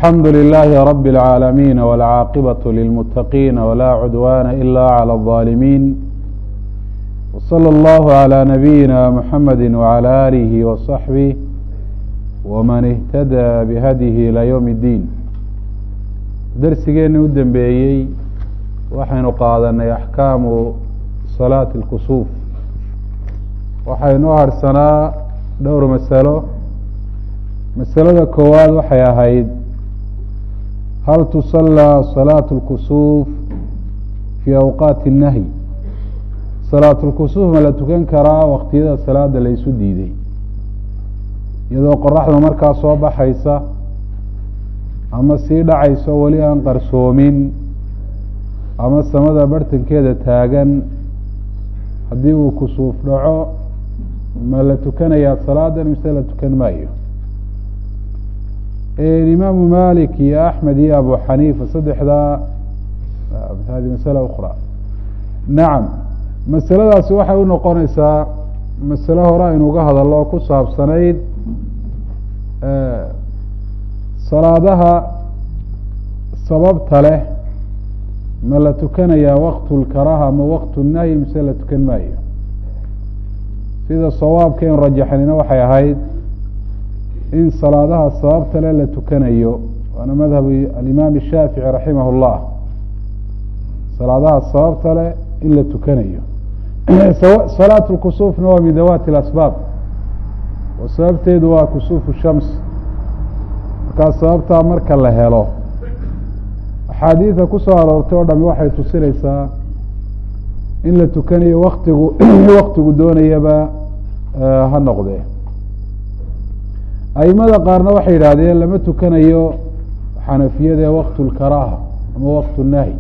الحمد لله رب العالمين والعاقبة للمتقين ولا عدوان إلا على الظالمين وصلى الله على نبينا محمد وعلى آله وصحبه ومن اهتدى بهديه إلى يوم الدين درسgeeni u dembeeyey waxaynu qaadanay أحكaamu صلاaة الكسوف waxaynu harsanaa dhowr masalo masalada koowaad waxay ahayd hal tusallى صلاaة الكسوف fي أwqاati النahي salaaة الكسوف ma la tukan karaa waktiyada salaada la isu diiday iyadoo qoraxda markaa soo baxaysa ama sii dhacayso weli aan qarsoomin ama samada bartankeeda taagan haddii uu kusuuf dhaco ma la tukanayaa salaadan mise la tukan maayo imaamu malik iyo axmed iyo abu xaniifa saddexdaa hadi masala ukra nacam masaladaasi waxay u noqonaysaa masale hore aynu uga hadallo oo ku saabsanayd salaadaha sababta leh ma la tukanayaa waqtu lkaraha ama waqtu nahyi mise la tukan maayo sida sawaabka in rajaxnina waxay ahayd in salaadaha sababta leh la tukanayo waana madhab alimaam shaafici raximah اllah salaadaha sababta leh in la tukanayo salaat lkusuufna waa min dawaati اlasbaab oo sababteedu waa kusuufu shams markaa sababtaa marka la helo axaadiida kusoo aroortay oo dhami waxay tusinaysaa in la tukanayo waktigu waktigu doonayaba ha noqdee aimada qaarna waxay yidhaahdeen lama tukanayo xanafiyada ee waktu lkaraaha ama waktu nahyi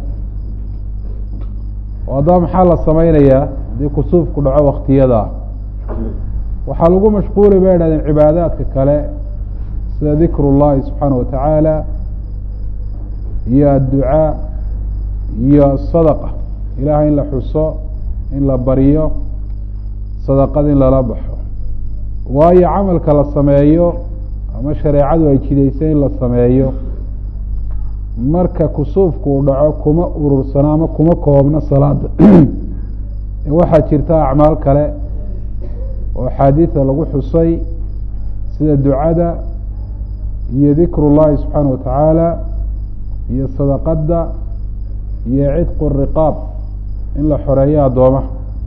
oo haddaba maxaa la samaynayaa haddii kusuufku dhaco waktiyadaa waxaa lagu mashquulay bay yidhahdeen cibaadaadka kale sida dikr اllahi subxaanaه wa tacaala iyo adducaa iyo sadaqa ilaah in la xuso in la baryo sadaqad in lala baxo waayo camalka la sameeyo ama shareecadu ay jidaysay in la sameeyo marka kusuufku uu dhaco kuma urursano ama kuma koobno salaada waxaa jirta acmaal kale oo axaadiida lagu xusay sida ducada iyo dikr اllahi subxaana wa tacaala iyo sadaqada iyo cidqu riqaab in la xoreeyo addoomaha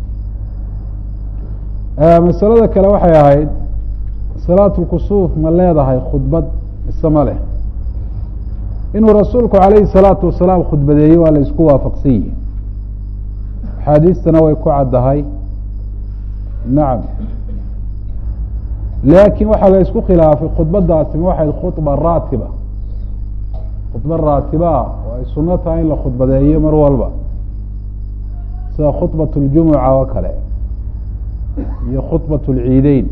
masalada kale waxay ahayd salaat lkusuuf ma leedahay khudbad mise ma leh inuu rasuulku calayhi salaatu wasalaam khudbadeeyey waa la isku waafaqsan yihi axaadiistana way ku caddahay nacam laakiin waxaa la isku khilaafay khudbadaasi ma waxayd khudba raatiba khudba raatibaa oo ay suno tahay in la khudbadeeyo mar walba sida khudbat اljumuca oo kale iyo khudbat اlciideyn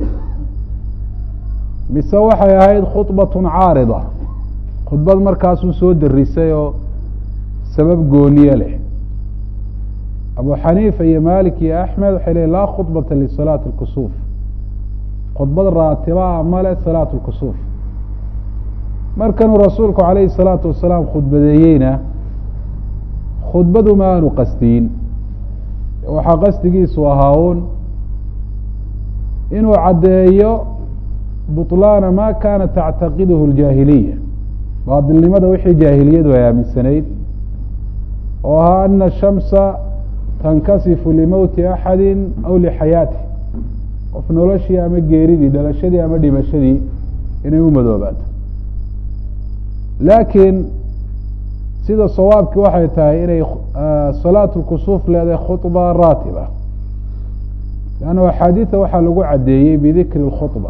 mise waxay ahayd khudbat caarida khudbad markaasuu soo darisay oo sabab gooniye leh abu xaniifa iyo malik iyo axmed waxay leeyiin laa khudbata lisalaati اlkusuuf khudbad raatibaa male salaat lkusuuf markanuu rasuulku calayhi salaatu wasalaam khudbadeeyeyna khudbadu ma aanu qasdiyin waxaa qasdigiisu ahaa un inuu caddeeyo buطlaana ma kaana tactaqiduhu اljaahiliya baadilnimada wixii jaahiliyadu ay aaminsanayd oo ahaa ana shamsa tankasifu limowti axadi aw lixayaati qof noloshii ama geeridii dhalashadii ama dhimashadii inay u madoobaato laakiin sida sawaabkii waxay tahay inay salaat lkusuuf leedahay khudba raatiba lanna axaadiida waxaa lagu caddeeyey bidikri اlkhudba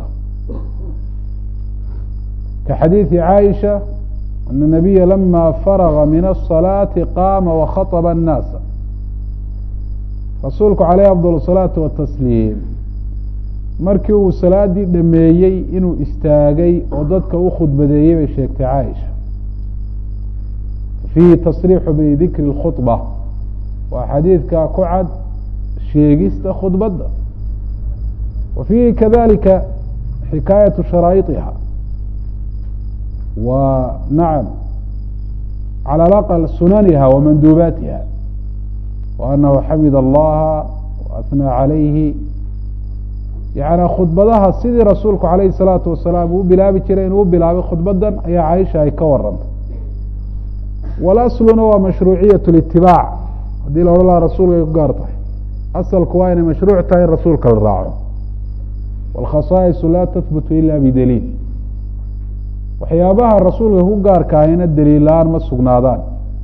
ka xadiidi caaisha ana nabiya lama faraga min الصalaati qaama wakhaطba الnaasa rasuulku caleyh afdal الsalaatu watasliim markii uu salaadii dhameeyey inuu istaagay oo dadka u khudbadeeyey bay sheegtay caaisha fiihi tasriixu bidikri اlkhudba waa xadiidka ku cad sheegista khudbadda wa fiihi kadalika xikaayatu sharaa'iطiha wa nacam calى alaqal sunaniha wa manduubaatiha wa anahu xamid allaha waathnaa calayhi yani khudbadaha sidii rasuulku calayhi الsalaatu wasalaam uu bilaabi jiray inuu bilaabay khudbadan ayaa caaisha ay ka warantay walasluna waa mashruuciyaة اlitibaac haddii la odhan laha rasuulka ay ku gaar tahay asalku waa inay mashruuc tahay in rasuulka la raaco wاlkhasaa'isu laa tahbutu ila bidaliil waxyaabaha rasuulka ku gaarka ahayna daliil-aan ma sugnaadaan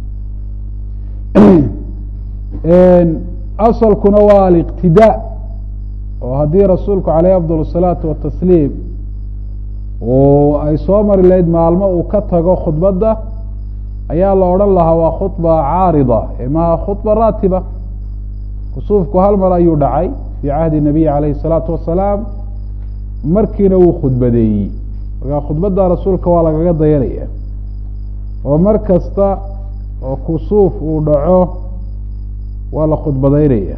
asalkuna waa aliqtidaa oo haddii rasuulku caleyh afdal الsalaatu watasliim uu ay soo mari lahayd maalmo uu ka tago khudbadda ayaa la odhan lahaa waa khudba caarida maha khudba raatiba kusuufku hal mar ayuu dhacay fii cahdi nabiyi calayhi الsalaatu wasalaam markiina wuu khudbadeeyey markaa khudbadda rasuulka waa lagaga dayanaya oo mar kasta oo kusuuf uu dhaco waa la khudbadaynaya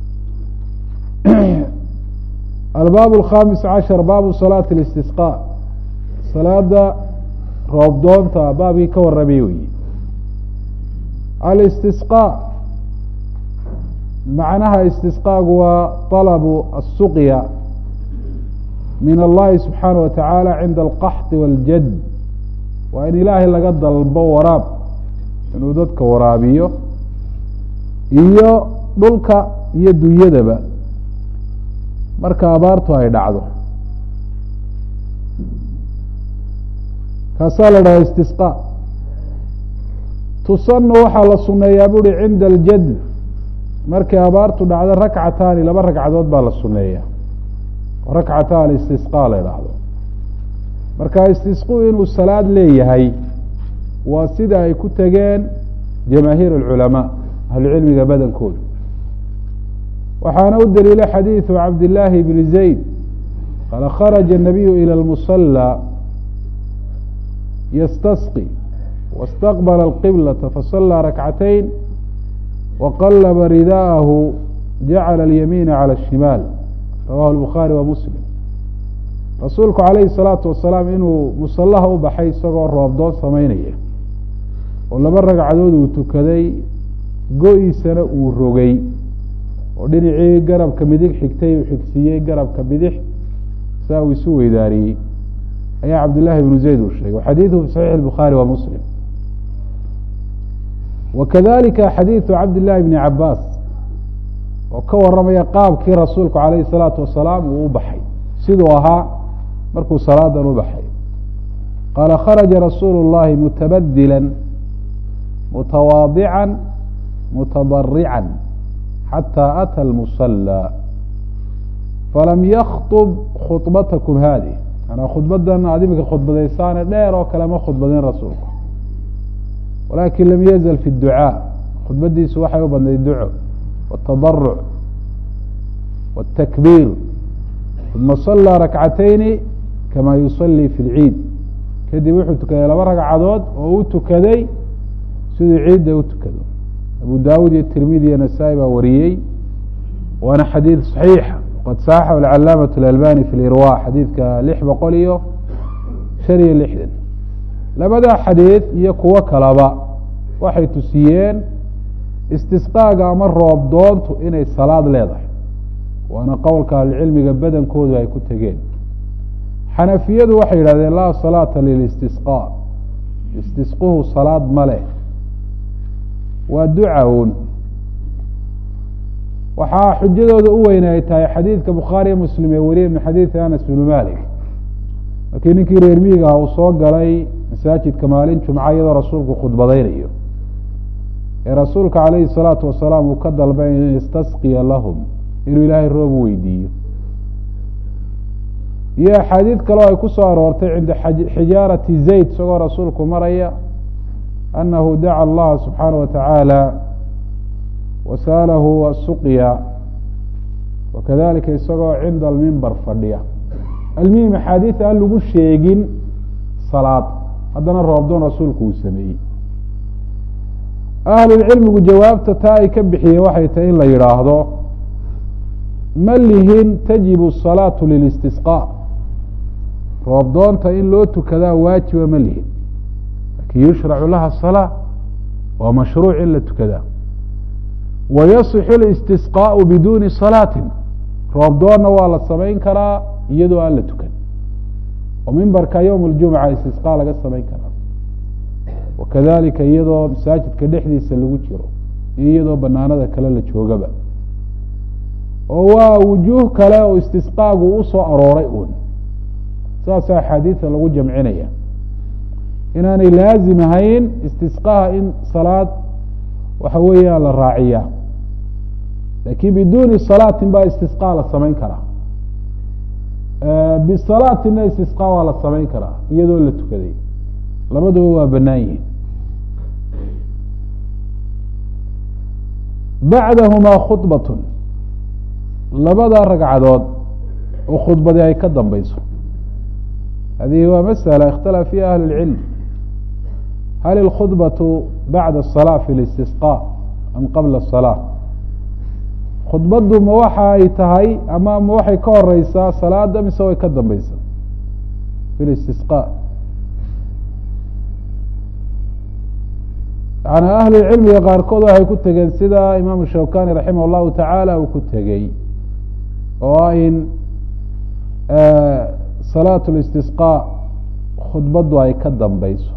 albaab alkhamis cashar baabu salaati اlistisqaa salaada roobdoonta baabkii ka warramay weyi alistisqaa macnaha istisqaagu waa طalabu الsuqya min allahi subxaanaه wa tacaala cinda alqaxdi waاljad waa in ilaahay laga dalbo waraab inuu dadka waraabiyo iyo dhulka iyo dunyadaba marka abaartu ay dhacdo kaasaa la dhaha istisqaa tusanu waxaa la suneeyaa buuhi cinda aljad markay abaartu dhacdo rakcataani laba ragcadood baa la suneeya rakcata alistisqaa la idhaahdo marka istisquu inuu salaad leeyahay waa sida ay ku tegeen jamaahiir alculamaa ahlucilmiga badankooda waxaana u daliilay xadiidu cabdillaahi bni zayd qaala kharaja الnabiyu ilى اlmusala yastasqi wاstaqbala اlqiblata fasalaa rakcatayn waqalaba ridaahu jacala اlyamiina calى الshimaal rawahu lbukhaari wa muslim rasuulku calayhi salaatu wasalaam inuu musallaha u baxay isagoo roobdoon samaynaya oo laba ragcadood uu tukaday go-iisana uu rogay oo dhinacii garabka midig xigtay uu xigsiiyey garabka bidix saa uu isu weydaariyey ayaa cabdillaahi bnu zayd uu sheegay xadiiduhu fi saxiix bukhaari wa muslim wa kadalika xadiidu cabdillahi bni cabaas oo ka waramaya qaabkii rasuulku calayhi salaatu wasalaam uu u baxay siduu ahaa markuu salaadan u baxay qaala kharaja rasuulu اllahi mutabadila mutawaadica mutadarica xatى atى lmusala falam yakطb khudbatakum haadih manaa khudbadan aad imika khudbadaysaane dheer oo kale ma khudbadin rasuulku walakin lam yazl fi اducaa khudbadiisu waxay u badnayd duco wالtadaruc wالtakbiir uma salaa rakcatayni kama yusalii fi اlciid kadib wuxuu tukaday laba ragcadood oo u tukaday siduu ciidda u tukado abu dawud iyo tirmidi iyo nasaa-i baa wariyey waana xadiid صaxiixa qad saaxahu alcalaamaة اlalbani fi lirwa xadiidka lix boqol iyo shan iyo lixdan labada xadiid iyo kuwo kalaba waxay tusiyeen istisqaaga ama roob doontu inay salaad leedahay waana qowlka ahlucilmiga badankoodu ay ku tegeen xanafiyadu waxay yidhahdeen laa salaata lilistisqaa istisquhu salaad ma leh waa ducawn waxaa xujadooda u weyne ay tahay xadiidka bukhaariyo muslim ee wariye min xadiidi anas binu malik markii ninkii reer miiga ah uu soo galay masaajidka maalin jumca iyadoo rasuulku khudbadaynayo ee rasuulka calayhi salaatu wasalaam uu ka dalbay an yastasqiya lahum inuu ilaahay roob u weydiiyo iyo axaadiid kaleo ay ku soo aroortay cinda xijaarati zayd isagoo rasuulku maraya anahu daca allaha subxaanaه wa tacaala wasa'alahu asuqya wakadalika isagoo cinda almimbar fadhiya almihim axaadiid aan lagu sheegin salaad haddana roobdoon rasuulku uu sameeyey ahlulcilmigu jawaabta taa ay ka bixiyeen waxay tahay in la yidhaahdo ma lihin tajibu الsalaatu lilistisqaa roobdoonta in loo tukadaa waajiba ma lihin lakin yushracu laha salaa waa mashruuc in la tukadaa wayasixu اlistisqaaءu biduuni salaatin roob doonna waa la samayn karaa iyadoo aan la tukan oo mimbarka yowm اljumca istisqaa laga samayn karaa wakadalika iyadoo masaajidka dhexdiisa lagu jiro iyo iyadoo banaanada kale la joogaba oo waa wujuuh kale oo istisqaagu usoo arooray uun saasa axaadiida lagu jamcinaya inaanay laazim ahayn istisqaha in salaad waxa weeyaan la raaciyaa lakin biduuni salaatin baa istisqa la samayn karaa bisalaatina istisqa waa la samayn karaa iyadoo la tukaday labaduba waa banaan yihin bacdahumaa khudbat labada ragcadood oo khudbadi ay ka dambeyso hadihi waa masألة اkhtalaف fiha ahlu الcilm hal الkhudbaة bacda الصلاة fi الاstisقاء am qabla الصلاة khudbadu ma waxa ay tahay ama ma waxay ka horeysaa salaada mise way ka dambeysaa fi الاstisقاء yani ahlu cilmiga qaarkood waxay ku tegeen sida imaamu shawkani raximah الlahu taعaalى uu ku tegey oo ah in salaat اlistisqاء khudbadu ay ka dambeyso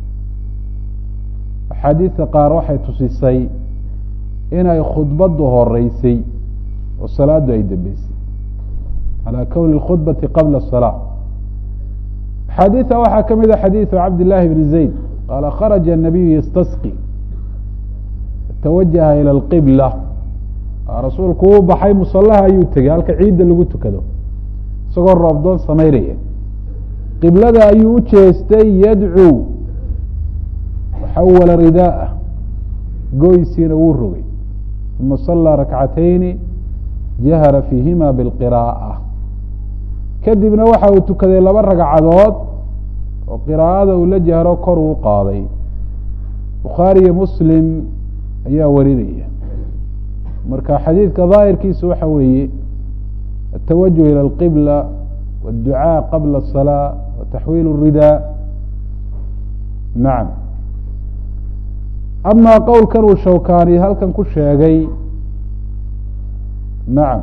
axaadiidta qaar waxay tusisay inay khudbadu horeysay oo salaadu ay dambeysay calى kowni اkhudbati qabla الصلاة axaadiidta waxaa ka mid a xadiiثu cabd لlahi bn zayd qaala kharaja الnabiyu ystasqi tawajaha ilى اlqibla rasuulku uu baxay musalaha ayuu tegey halka ciidda lagu tukado isagoo roobdoon samaynaya qiblada ayuu u jeestay yadcuu xawala ridaa'ah goysiina wuu rogay uma salaa rakcatayni jahara fiihima biاlqiraa'a kadibna waxa uu tukaday laba ragcadood oo qiraa'ada uu la jahro kor uu qaaday bukhaariyo muslim ayaa warinaya marka xadiidka daahirkiisu waxa weeye التwجه ilى الqبلة والduعاء qabla الصلاة وتaxwيل الridاء naعam ama qowlkan uu shawkani halkan ku sheegay nacam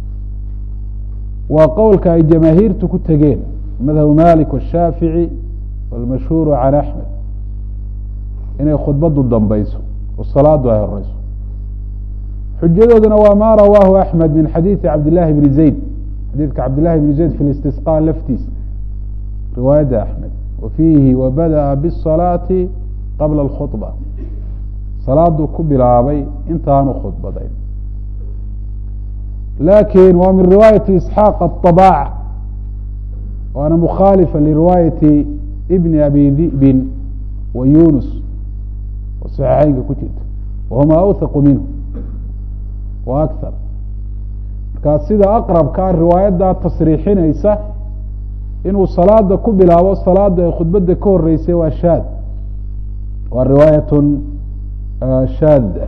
waa qowlka ay jamaahiirtu ku tegeen madhab malik والshaafiعي والmashhuur عan أحmed inay khudbadu dambeyso oo salaadu ay horeyso xujadooduna waa ma rawaahu axmed min xadiidi cabdillahi bni zayd xadiidka cabdillahi bni zayd fi listisqa laftiisa riwaayadda axmed wa fiihi wabada'a biالsalaati qabla اlkhudba salaaduu ku bilaabay intaanu khudbadayn lakin waa min riwaayati isxaaq aلطabaac waana mukhaalifa liriwaayati bni abi di'bin wa yunus oo saxiixeynka ku jirta wahuma awthaqu minhu wa akar markaa sida aqrabkaa riwaayaddaa tasriixinaysa inuu salaada ku bilaabo salaada ay khudbadda ka horeysay waa shaad waa riwaayatun shaada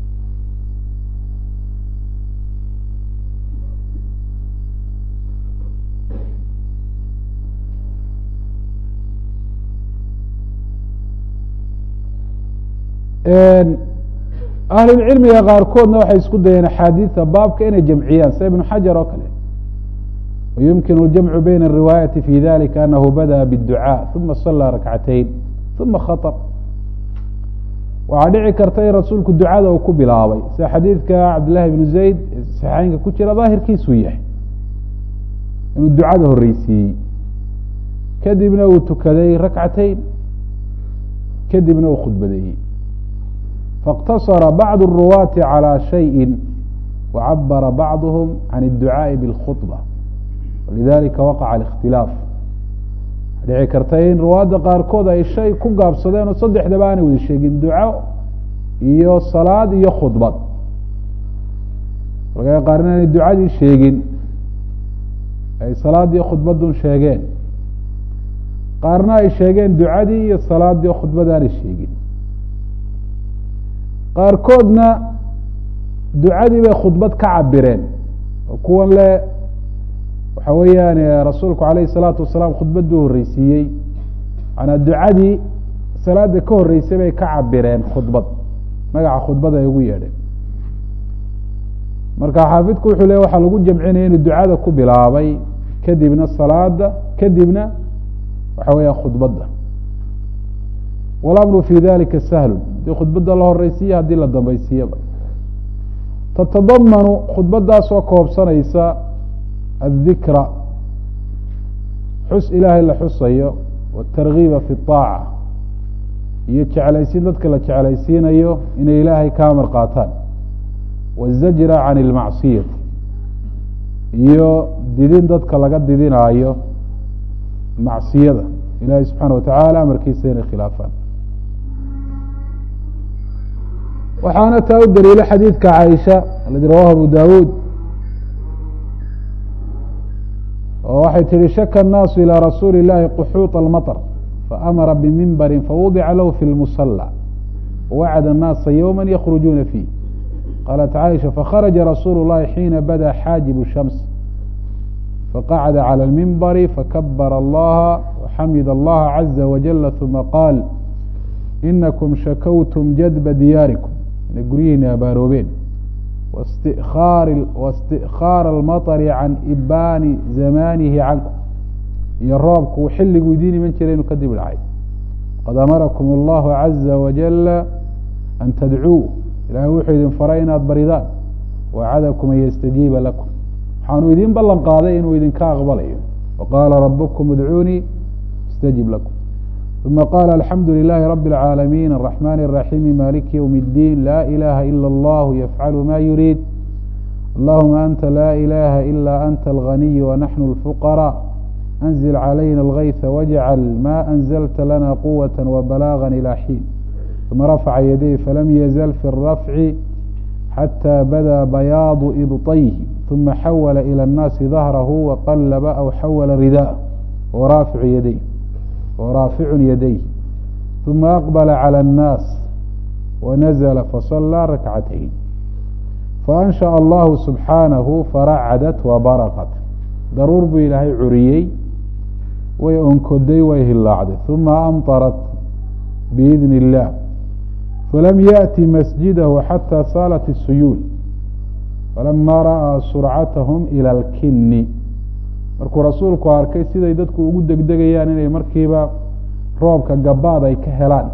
ahlulcilmiga qaarkoodna waxay isku dayeen axaadiida baabka inay jamciyaan sida ibnu xajar oo kale wayumkin اljamcu bayna الriwaayati fi dalika anahu badaأa bالducاء uma salaa rakcatayn uma khaطb waxaa dhici karta in rasuulku ducada uu ku bilaabay sida xadiidka cabdillahi bnu zayd saxeynka ku jira daahirkiisuu yahay inuu ducada horeysiiyey kadibna uu tukaday rakcatayn kadibna uu khudbadeeyey faاqtasara bacd الruwaati calى shayءi wacabara bacduhm can الducaaءi bاlkhuطba walidalika waqaca الاkhtilaaf dhici karta in ruwaadda qaarkood ay shay ku gaabsadeen oo saddexdaba aanay wada sheegin duco iyo salaad iyo khudbad markaa qaar inaanay ducadii sheegin ay salaadii khudbadun sheegeen qaarna ay sheegeen ducadii iyo salaadii khudbad aanay sheegin qaarkoodna ducadii bay khudbad ka cabireen oo kuwan le waxa weeyaan rasuulku alayh الsalaatu wasalaam khudbaduu horeysiiyey manaa ducadii salaada ka horreysay bay ka cabireen khudbad magaca khudbad ay ugu yeedheen marka xaafidku wuxuu le waxaa lagu jamcinaya inuu ducada ku bilaabay kadibna salaada kadibna waxa weeya khudbadda walamru fi dalika sahlu hadii khudbadda la horeysiiya haddii la dambaysiiyaba tatadamanu khudbadaasoo koobsanaysa aلdikra xus ilaahay la xusayo wاtargiiba fi الطaaca iyo jeclaysiin dadka la jeclaysiinayo inay ilaahay ka amar qaataan wالzajra can اlmacsiyati iyo didin dadka laga didinaayo macsiyada ilahay subxaana watacaala amarkiisa inay khilaafaan waxaana taa u daliilo xadiidka caaisha aladi rawahu abu dawuud oo waxay tihi shaka الnaasu ilى rasuuli الlahi quxuuط اlmaطr faamara bimimbari fawudica lahu fi اlmusلى wawacd الnaasa ywma ykrujuuna fiih qalat caaisha fakharaja rasuulu الlahi xiina bada xaajib الshams faqacda calى اlmimbari fakabara allaha waxamid allaha caza wajala ثuma qaal inakum shakawtum jadba diyaarikum inay guryihiina abaaroobeen waاstikhaara اlmaطri can ibaani zamanihi cankum iyo roobku xilliguu idiin iman jiray inuu kadib dhacay qad amarakum اllahu caza wajala an tadcuu ilahay wuxuu idin faray inaad baridaan wacadakum an yastajiiba lakum waxaanu idiin ballan qaaday inuu idinka aqbalayo waqaala rabukum idcuunii astajib lakum ثuma qala alxamdu lilahi rabi اlcaalamiin الraxmani الraxiimi maliki ywm اddiin la ilaha ilا اllah yafcalu ma yuriid allahuma anta la ilaha ila anta alganiy wanaxnu اlfuqarاء anzil calayna اlgayثa wajcal ma anzlta lana quwaة wbalaaga ilى xiin ثuma rafca yaday falam yazl fi الrafci xatى bada bayaadu ibطayhi ثuma xawla ilى الnaasi dahrahu waqalba aw xawla ridaء waraaficu yaday waraaficu yadayh ثuma aqbla calى الnaas wanazla faصalىa rakcatayn faأnshaأ allahu subxaanahu faracdat wabaraqat daruur buu ilaahay curiyey way onkoday way hilaacday ثuma amطarat biidn الlah falam yaأti masjidahu xatى saalat الsuyuul falama ra'aa surcatahum ilى اlkini markuu rasuulku arkay siday dadku ugu degdegayaan inay markiiba roobka gabaad ay ka helaan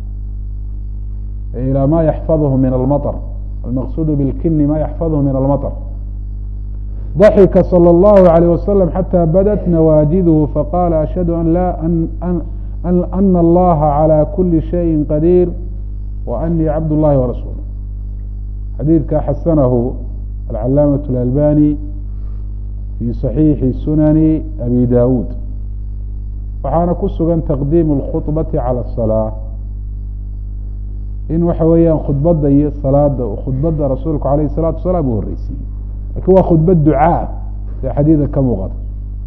ilى ma yaxfadhu min almaطr almaqsuud bاlkini ma yaxfadhu min almaطr ضaxika slى الlahu عalيه waslم xatى badat nawaajiduhu faqala ashhadu an la ana اllaha عalى kuli shayi qadiir وأnii cabd الlahi وrasuul xadiidka xasanahu alcalaamaة اlalbani fi صaxiixi sunani abi dawuud waxaana ku sugan taqdiim اlkhuطbati calى الصalaaة in waxa weeyaan khudbadda iyo salaada khudbadda rasuulku alayh الsalatu wasalaam uu horeysiiyey lakin waa khudbad ducaa sida xadiida ka muuqata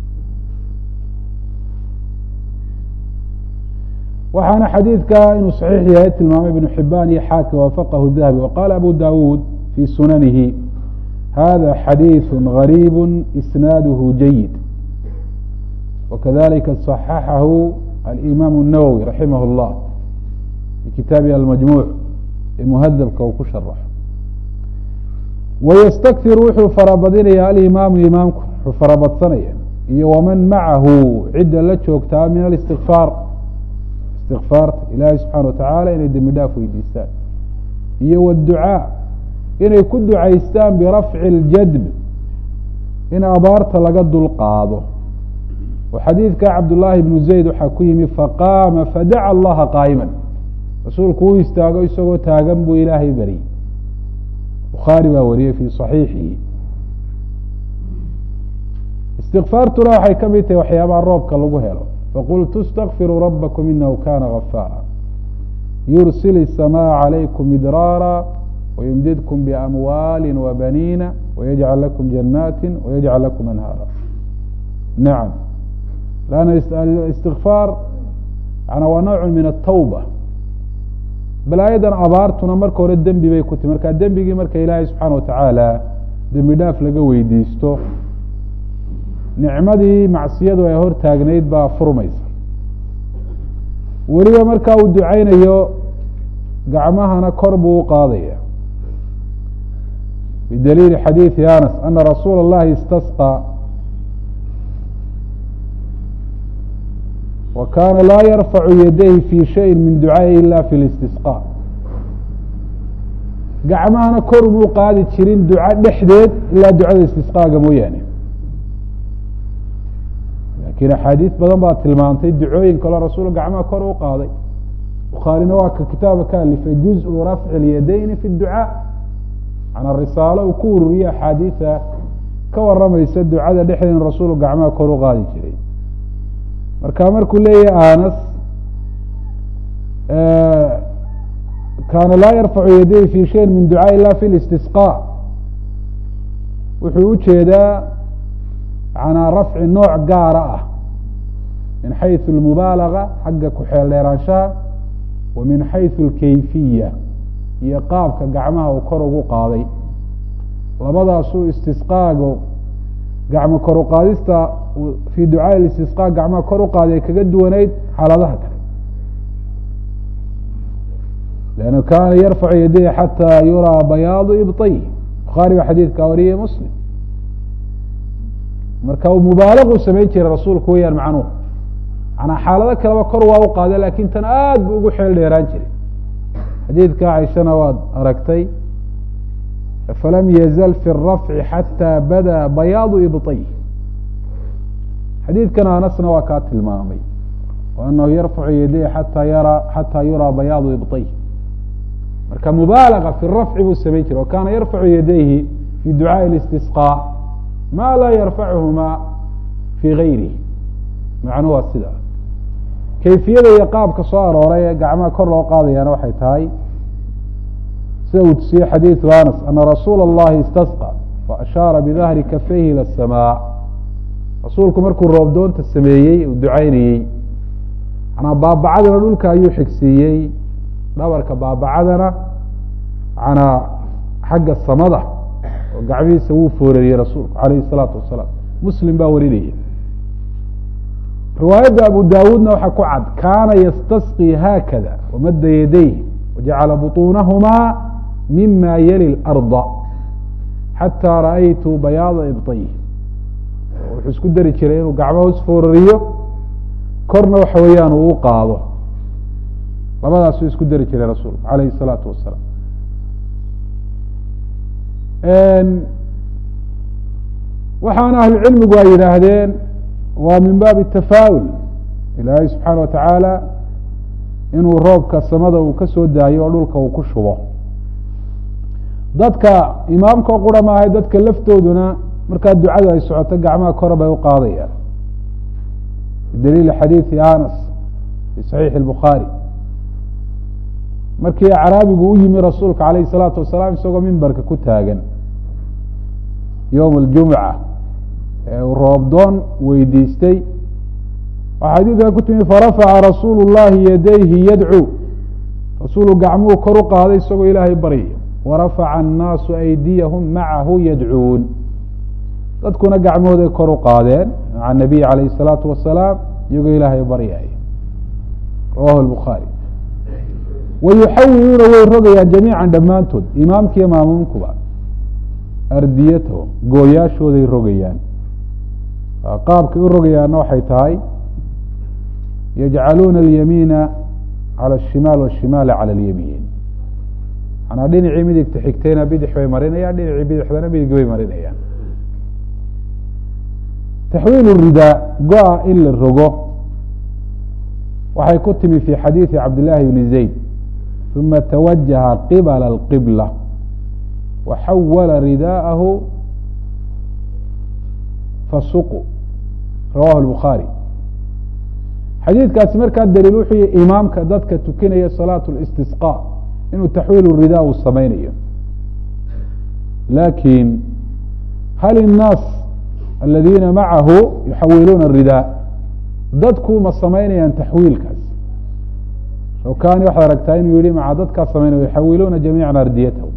waxaana xadiidka inuu صaxiix yahay tilmaamay ibnu xibaan iyo xaakim waafaqahu dahabi waqala abu dawuud fi sunanihi hada xadiiث غarيb isnaaduhu jayid wakadalika صaxaxahu alimam الnawwi raximah اllah fi kitaabihi almajmuuc ee muhadabka uu ku sharaxo wayastakir wuxuu farabadinaya alimaamu imaamku wuxuu farabadsanaya iyo waman macahu cidda la joogtaa min اlistikfaar istikfaarta ilaahay subxana watacaala inay dembi dhaaf weydiistaan iyo wاdducaa inay ku ducaystaan birafci اljadb in abaarta laga dulqaado oo xadiidka cabdullaahi bnu zayd waxaa ku yimi faqaama fadaca allaha qaa'iman rasuulku uu istaago isagoo taagan buu ilaahay baryey bukhaari baa wariyey fii صaxiixihi istikfaartuna waxay ka mid tahay waxyaabaha roobka lagu helo faqultu اstakfiruu rabakm inahu kana gafaara yursil الsamaaء عalaykum midraara wyumdidkum bamwaali wabaniina wayajcal lakum janaati wayajcal lakum anhaara nacam lanna istikfaar yana waa nawcu min atawba balaayadan abaartuna marka hore dembi bay ku timi marka dembigii marka ilaahay subxaana watacaala dembi dhaaf laga weydiisto nicmadii macsiyadu ay hor taagnayd baa furmaysa weliba markaa uu ducaynayo gacmahana kor buu u qaadaya bidaliili xadiidi anas ana rasuula اllahi istasqى wa kaana laa yarfacu yadayhi fi shayi min ducaaءi ila fi اlistisqاء gacmahana kor umuu qaadi jirin duco dhexdeed ilaa ducada istisqaaga mooyaane laakiin axaadiis badan baa tilmaantay ducooyin kaloo rasuul gacmaha kor u qaaday bukhaarina waa ka kitaaba ka alifay juزءu rafci اlyadayni fi اducaa manaa risaalo uu ku ururiye axaadiisa ka waramaysa ducada dhexdeed in rasuulu gacmaha kor u qaadi jiray marka markuu leeyahay anas kaana laa yarfacu yadayhi fi shayin min ducaa ila fi اlistisqاء wuxuu ujeedaa manaa rafci nooc gaara ah min xayثu اlmubaalaga xagga ku-xeel dheeraanshaha wa min xayثu اlkayfiya iyo qaabka gacmaha uu kor ugu qaaday labadaasuu istisqaago gacmo kor uqaadista fii ducaaءi istisqaa gacmaha kor u qaaday kaga duwanayd xaaladaha kale lannu kaana yarfacu yadayhi xataa yuraa bayaadu ibطayh bukhaari baa xadiidkaa wariyay muslim marka uu mubaalaqu samayn jiray rasuulku weyaan macnuhu manaa xaalado kaleba kor waa u qaada lakin tan aad bu ugu xeel dheeraan jiray xadiidka caishana waad aragtay falam yazal fi الrafci xatى bada bayaadu ibطayh xadiidkan anasna waa kaa tilmaamay anahu yarfacu yadayhi xataa yara xataa yuraa bayaadu ibطayh marka mubaalaga fi rafci buu samayn jiray wakana yarfacu yadayhi fi ducaaءi اlistisqاء ma laa yarfacuhuma fi gayrihi macnu waa sida kayfiyada iyo qaabka soo arooray ee gacmaha kor loo qaadayaana waxay tahay sida uu tusiyey xadiiثu anas ana rasuula اllahi istasqى faashaara bidahri kafayhi ilى الsamاء rasuulku markuu roobdoonta sameeyey uu ducaynayey manaa baabacadana dhulka ayuu xigsiiyey dhabarka baabacadana manaa xagga samada oo gacmihiisa wuu foorariyey rasuulku alayh الsalaatu wasalaam muslim baa warinaya riwaayadda abu dawuudna waxaa ku cad kaana ystasqي haakada wamada yadayh wajacala buطuunahumaa mima yali اlarda xataa ra'aytu bayaada ibطayh wuxuu isku dari jiray inuu gacmo hos foorariyo korna waxa weeyaan uu u qaado labadaasuu isku dari jiray rasuulku alayh الsalaatu wasalaam waxaana ahlucilmigu ay yidhaahdeen waa min baabi tafaa'ul ilaahay subxaana watacaala inuu roobka samada uu ka soo daayo oo dhulka uu ku shubo dadka imaamka qura maahay dadka laftooduna markaa ducadu ay socoto gacmaha kore bay u qaadayaan bidaliili xadiidi anas fi saxiixi اlbukhaari markii acraabigu u yimi rasuulka alayh الsalaatu wasalaam isagoo mimbarka ku taagan yowm اljumca ee uu roobdoon weydiistay waxaa xadiidkan ku timi farafaca rasuulu اllahi yadayhi yadcuu rasuulu gacmuhu kor u qaaday isagoo ilaahay baryaya warafaca annaasu aydiyahum macahu yadcuun dadkuna gacmahooday kor u qaadeen maca nabiy alayh الsalaatu wasalaam iyagoo ilaahay baryaya rawahu lbukhaari wayuxawiluuna way rogayaan jamiica dhammaantood imaamkiiyo maamuumkuba ardiyatahum gooyaashooday rogayaan qaabkay u rogayaanna waxay tahay yajcaluuna alyamiina calى الshimaal wالshimaala calى اlyamiin manaa dhinacii midigta xigtayna bidix bay marinayaan dhinacii bidixdana midig bay marinayaan taxwiil ridaa go-a in la rogo waxay ku timi fi xadiidi cabdillaahi bni zayd uma tawajaha qibla اlqibla waxawala ridaaءahu fasuqu rawahu lbukhaari xadiidkaasi markaa daliil wuxuu yihi imaamka dadka tukinaya salaatu اlistisqاء inuu taxwiil rida uu samaynayo lakin hal الnaas aladiina macahu yuxawiluuna الridaa dadku ma samaynayaan taxwiilkaas shawkani waxaad aragtaa inuu yihi maca dadkaa samaynaya yuxawiluuna jamiica ardiyatahu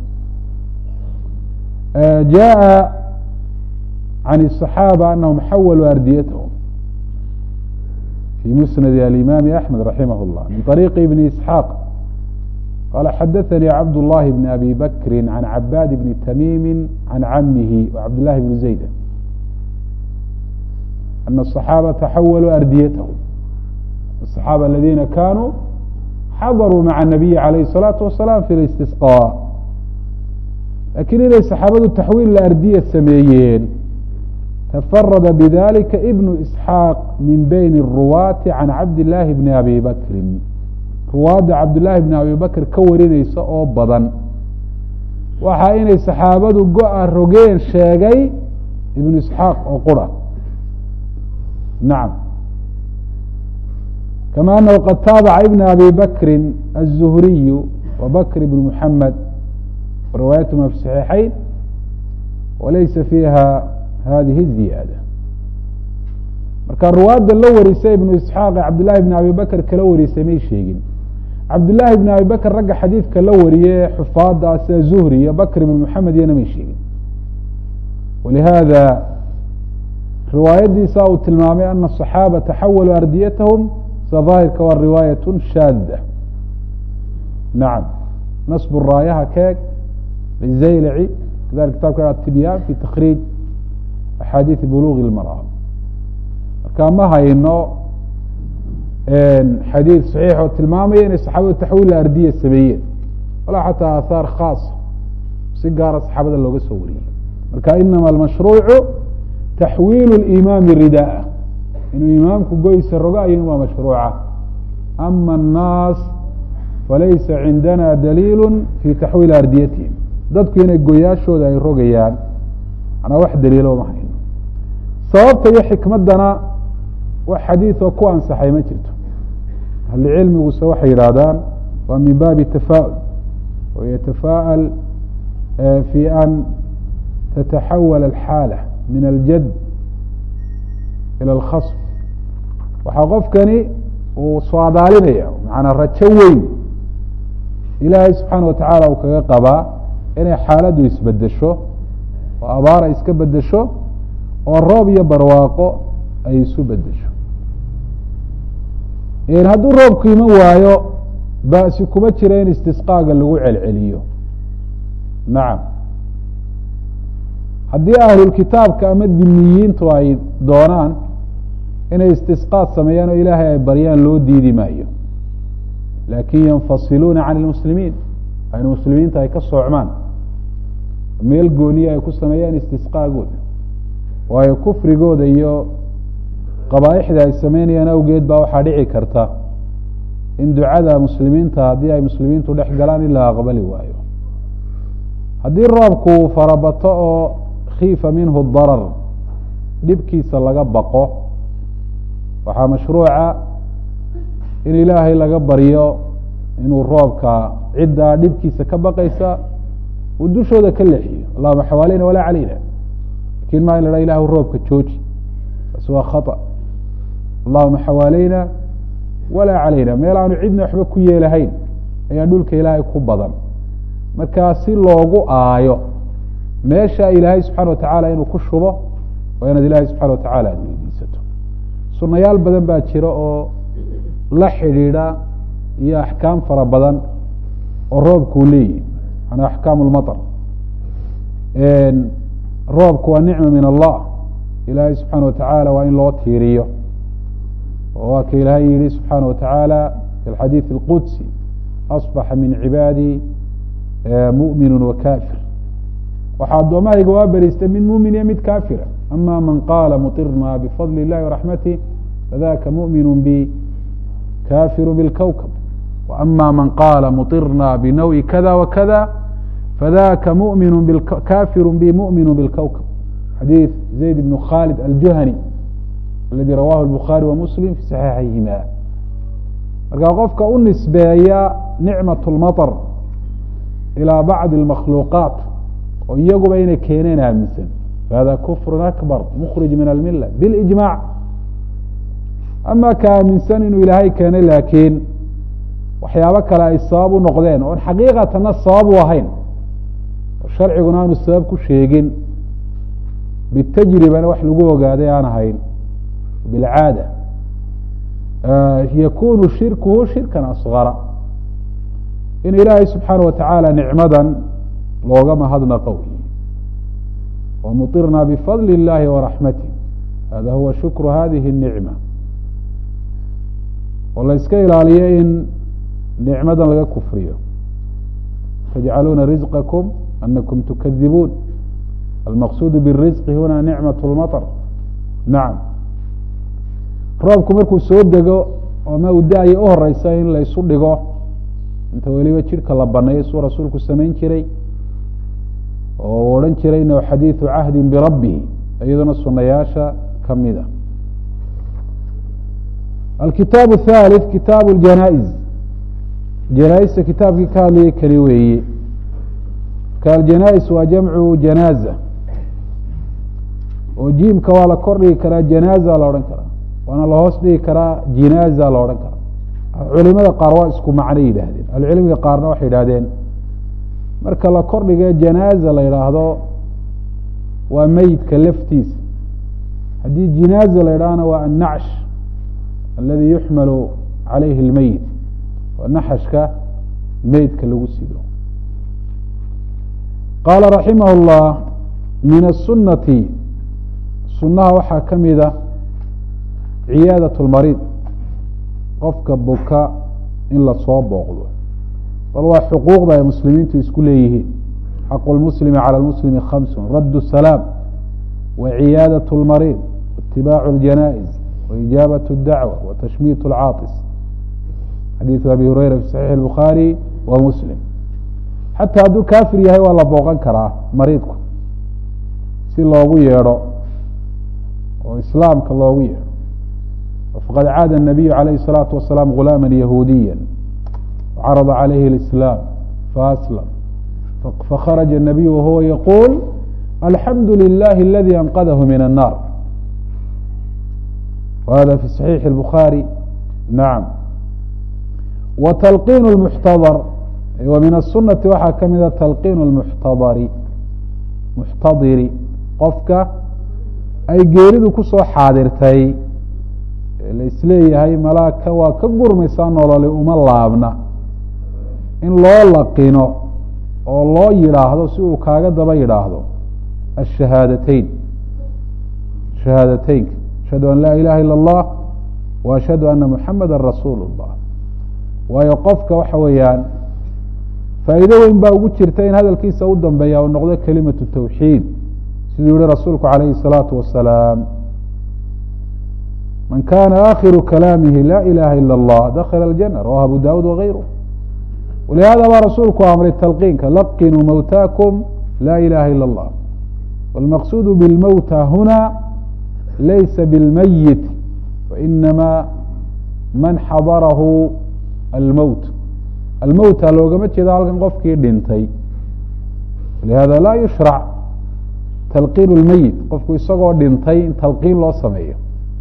jaءa can الصaxaabة anahum xawaluu ardiyatahum في مسند الإمام أحمد رحمه الله من طريق ابن إسحاق قال حدثني عبد الله بن أبي بكر عن عباد بن تميم عن عمه وعبد الله بن زيد أن الصحابة تحولوا أرديتهم الصحابة الذين كانوا حضروا مع النبي عليه الصلاة والسلام في الاستسقاء لكن inay saxaabadu taxwiil ardiya sameeyeen تفرد بذلك ابن إسحاaq min byn الرuواaةi عan cabd اللahi بن أbي bkri ruwaadda cabdالlahi بن abi bakr ka warinaysa oo badan waxa inay saxaabadu go-a rogeen sheegay ibn isxaaq oo qura nacam kama anahu qad taabaca ibn abi bakri الزhriy وbkr بn mحamed riwaayatهma fi صaxiixayn walaysa fiiha hadihi الziyaadة marka ruwaadda la warisay ibnu isxaaq ee cabdillahi bn abi bakr kala warisay may sheegin cabdillaahi bn abi bakr ragga xadiidka la wariye xufaada sida zuhri iyo bakr ibn moxamed iyana may sheegin walihaada riwaayadiisa uu tilmaamay ana الصaxaaba taxawaluu ardiyatahum sida daahirka waa riwaayaة shaada nacam nasb raayaha keeg lizaylaci kadalik kitabka atibyan fi takriij axaadiiث buluغ اlmaraam marka ma hayno xadiid صaxiix oo tilmaamaya inay saxaabadu taxwiil ardiya sameeyeen walaa xataa aahaar khaasa si gaara saxaabada looga soo wariyey marka inama almashruucu taxwiil اlimaami ridaa inuu imaamku goysa rogo ayun waa mashruuca ama الnaas falaysa cindana daliil fi taxwiili ardiyatihim dadku inay goyaashooda ay rogayaan manaa wax daliilo ma hayno sababta iyo xikmaddana wax xadiiثoo ku ansaxay ma jirto ahlucilmiguse waxay yidhaahdaan waa min baabi tafa'ul oo yatafaa'al fi an tataxawal alxaala min aljad ilى اlkhasm waxaa qofkani uu soadaalinaya macanaa rajo weyn ilaahay subxaana watacaala uu kaga qabaa inay xaaladdu isbedesho oo abaar ay iska bedesho oo roob iyo barwaaqo ay isu bedesho hadduu roobku iman waayo ba'si kuma jira in istisqaaga lagu celceliyo nacam haddii ahlulkitaabka ama dimiyiintu ay doonaan inay istisqaad sameeyaan oo ilaahay ay baryaan loo diidi maayo laakin yanfasiluuna can ilmuslimiin aynu muslimiinta ay ka soocmaan meel gooniya ay ku sameeyaan istisqaagooda waayo kufrigooda iyo qabaaixda ay sameynayaan awgeed baa waxaa dhici karta in ducada muslimiinta haddii ay muslimiintu dhex galaan in la aqbali waayo haddii roobku farabato oo khiifa minhu darar dhibkiisa laga baqo waxaa mashruuca in ilaahay laga baryo inuu roobka ciddaa dhibkiisa ka baqaysa uu dushooda ka leexiyo allahuma xawaaleyna walaa calayna lakin maa in la ha ilahu roobka jooji taas waa khaطأ allahuma xawaaleyna walaa calayna meel aanu cidna waxba ku yeelahayn ayaa dhulka ilaahay ku badan markaa si loogu aayo meesha ilaahay subxana watacaala inuu ku shubo waa inaad ilaahay subxana watacala aad weydiisato sunayaal badan baa jira oo la xidhiidha iyo axkaam fara badan oo roobkuu leeyihi manaa axkaam lmaطr roobku waa nicma min allah ilaahay subxaana watacaala waa in loo tiiriyo oo waa ka ilaahay yihi subxaana watacaala fi alxadiid اlqudsi asbaxa min cibaadi mu'minu wa kafir waxaa addoomahayga waa beriistay mid mumin iyo mid kafira ama man qaala muطirna bifadli اllahi waraxmatih fadaka mu'minu bi kafiru bاlkowkab وأma man qاla muطirna bnawءi kada وkada fadaka mumin kafiru bi muؤmin bاlkowkab xadiiث zayd bn khalid aljuhani aladi rawahu الbukhaarي وmuslim fi صaxiixayhima markaa qofka u nisbeeya nicmaة الmaطr ilى bacضi الmakhluuqaat oo iyaguba inay keeneen aaminsan fahada kfr akbar mkrij min almila bاlijmac ama ka aaminsan inuu ilaahay keenay laakiin waxyaabo kale ay sabab u noqdeen oon xaqiiqatana sabab u ahayn oo sharciguna aanu sabab ku sheegin bitajribana wax lagu ogaaday aan ahayn bilcaada yakunu shirkuhu shirkan asgara in ilaahay subxaana watacaala nicmadan looga mahadnaqo wamuطirna bifadli اllahi waraxmatih hada huwa shukru hadihi الnicma oo la iska ilaaliyo in nicmadan laga kufriyo tajcaluuna rizqakum anakum tukadibuun almaqsuud birisqi huna nicmaة اlmaطr nacam roobku markuu soo dego ama uu da-ya u horeysa in la isu dhigo inta weliba jidhka la baneeyo suu rasuulku samayn jiray oo uu odhan jiray inahu xadiidu cahdin birabbihi iyaduna sunayaasha kamida alkitaab الthalith kitaabu اljanaa-iz janaa-ista kitaabkii ka hadlayay keli weeye marka aljanaa-is waa jamcu janaaza oo jiimka waa la kor dhigi karaa janaaza la odhan karaa waana lahoos dhigi karaa jinaaza la odhan karaa culimada qaar waa isku macno yidhaahdeen ahlucilmiga qaarna waxay yidhahdeen marka la kor dhige janaaza la yidhaahdo waa meyidka laftiisa haddii jinaaza la yidhaahna waa annacsh aladi yuxmalu calayhi اlmeyit waa naxashka meydka lagu sido qaala raximah اllah min aلsunati sunaha waxaa ka mida ciyaadaة اlmariid qofka buka in lasoo booqdo bal waa xuquuqda ay muslimiintu isku leeyihiin xaqu lmuslimi calى lmuslimi khamsun radd الsalaam waciyaadaة اlmariid waitibaacu اljanaa'iz waijaabaة اdacwa watashmiit اlcaaطis xadiiثu abi hureyra fi saxiix الbukhaari wa muslim xataa hadduu kaafir yahay waa la booqan karaa mariidku si loogu yeedho oo islaamka loogu yeedho faqad caada الnabiyu عalayh الsalaaةu wasalaam gulaama yahuudiya وcarada عalayhi اlislaam faaslam fakharaja الnabiyu wahuwa yaquul alxamdu lilahi aladi anqadahu min الnar whada fi صaxiixi الbukhaari nacam wa talqiin اlmuxtadar wa min aلsunati waxaa ka mida talqiin اlmuxtadari muxtadiri qofka ay geeridu kusoo xaadirtay la isleeyahay malaaka waa ka gurmaysaa nololi uma laabna in loo laqino oo loo yidhaahdo si uu kaaga daba yidhaahdo ashahaadateyn shahaadateynka ashhadu an laa ilaha ilا اllah wa ashhadu ana muxamada rasuulu اllah waayo qofka waxa weeyaan faa'iido weyn baa ugu jirta in hadalkiisa u dambeeya uu noqdo kelimatu tawxiid siduu yihi rasuulku calayhi الsalaatu wasalaam man kana akhiru kalaamihi la ilaha ilا اllah dakla اljana rawahu abu dawud wagayru walihada baa rasuulku amray talqiinka laqinuu mawtaakum la ilaha ilا اllah wاlmaqsuud bاlmowta huna laysa bاlmayit wainama man xadarahu almowt almowta loogama jeeda halkan qofkii dhintay lihada laa yushrac talqiin اlmeyit qofku isagoo dhintay in talqiin loo sameeyo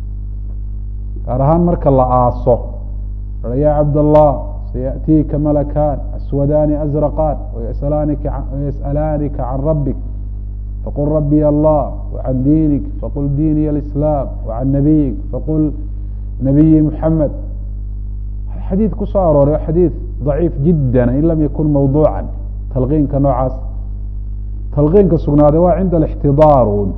gaar ahaan marka la aaso ya cabdالlah sayaأtiika malakan aswadaani azraqaan wayas'alaanika can rabik faqul rabiy allah وcan diinik faqul diiniy اlislaam وcan nabiyik faqul nabiyi muxamed xadiid ku soo arooray o xadiid ضaciif jida in lam yakun mawduuca talqiinka noocaas talqiinka sugnaaday waa cinda اlاxtidaaruun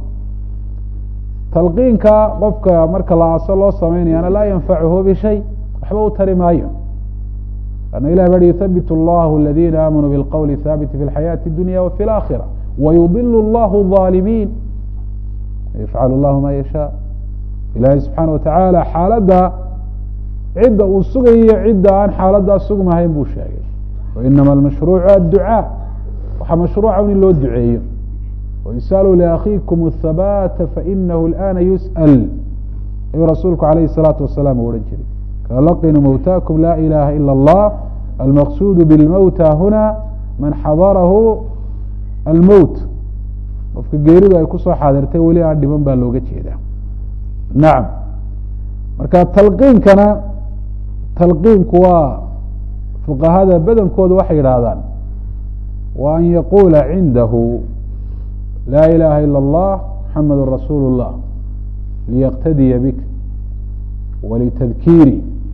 talqiinka qofka marka la aaso loo sameynayana laa yanfacuhu bishay waxba u tari maayo ana ilah ba yuthabit اllahu اladina aamanuu biاlqowli haabiti fi اlxayaati اdunya wafi اlaakhira wayudil اllahu الظaalimiin yafcal اllahu ma yashaa ilahi subxaana watacaala xaaladda cidda uu sugayo cidda aan xaaladdaa sugmahayn buu sheegay wainama almashruucu adducaa waxaa mashruuca in loo duceeyo ويsألوا لأkيكم الثباt فإنه الآن يسأل ayuu rasuulku عaليه الصلاaةu وaسلام u ohan jiray klqنوا mوtاكم لا إلaha إلا الله المqصود بالmوتى هنا maن xadرahu الmوت qofka geeridu ay kusoo xaadirtay weli aan dhiman baa looga jeeda naعم marka talqiinkana talqiinku waa fuqahada badankooda waxay yidhaahdaan wa an yaqula cindahu laa ilaha ilا اllah muxamadu rasuulu الlah liyqtadiya bik walitadkiiri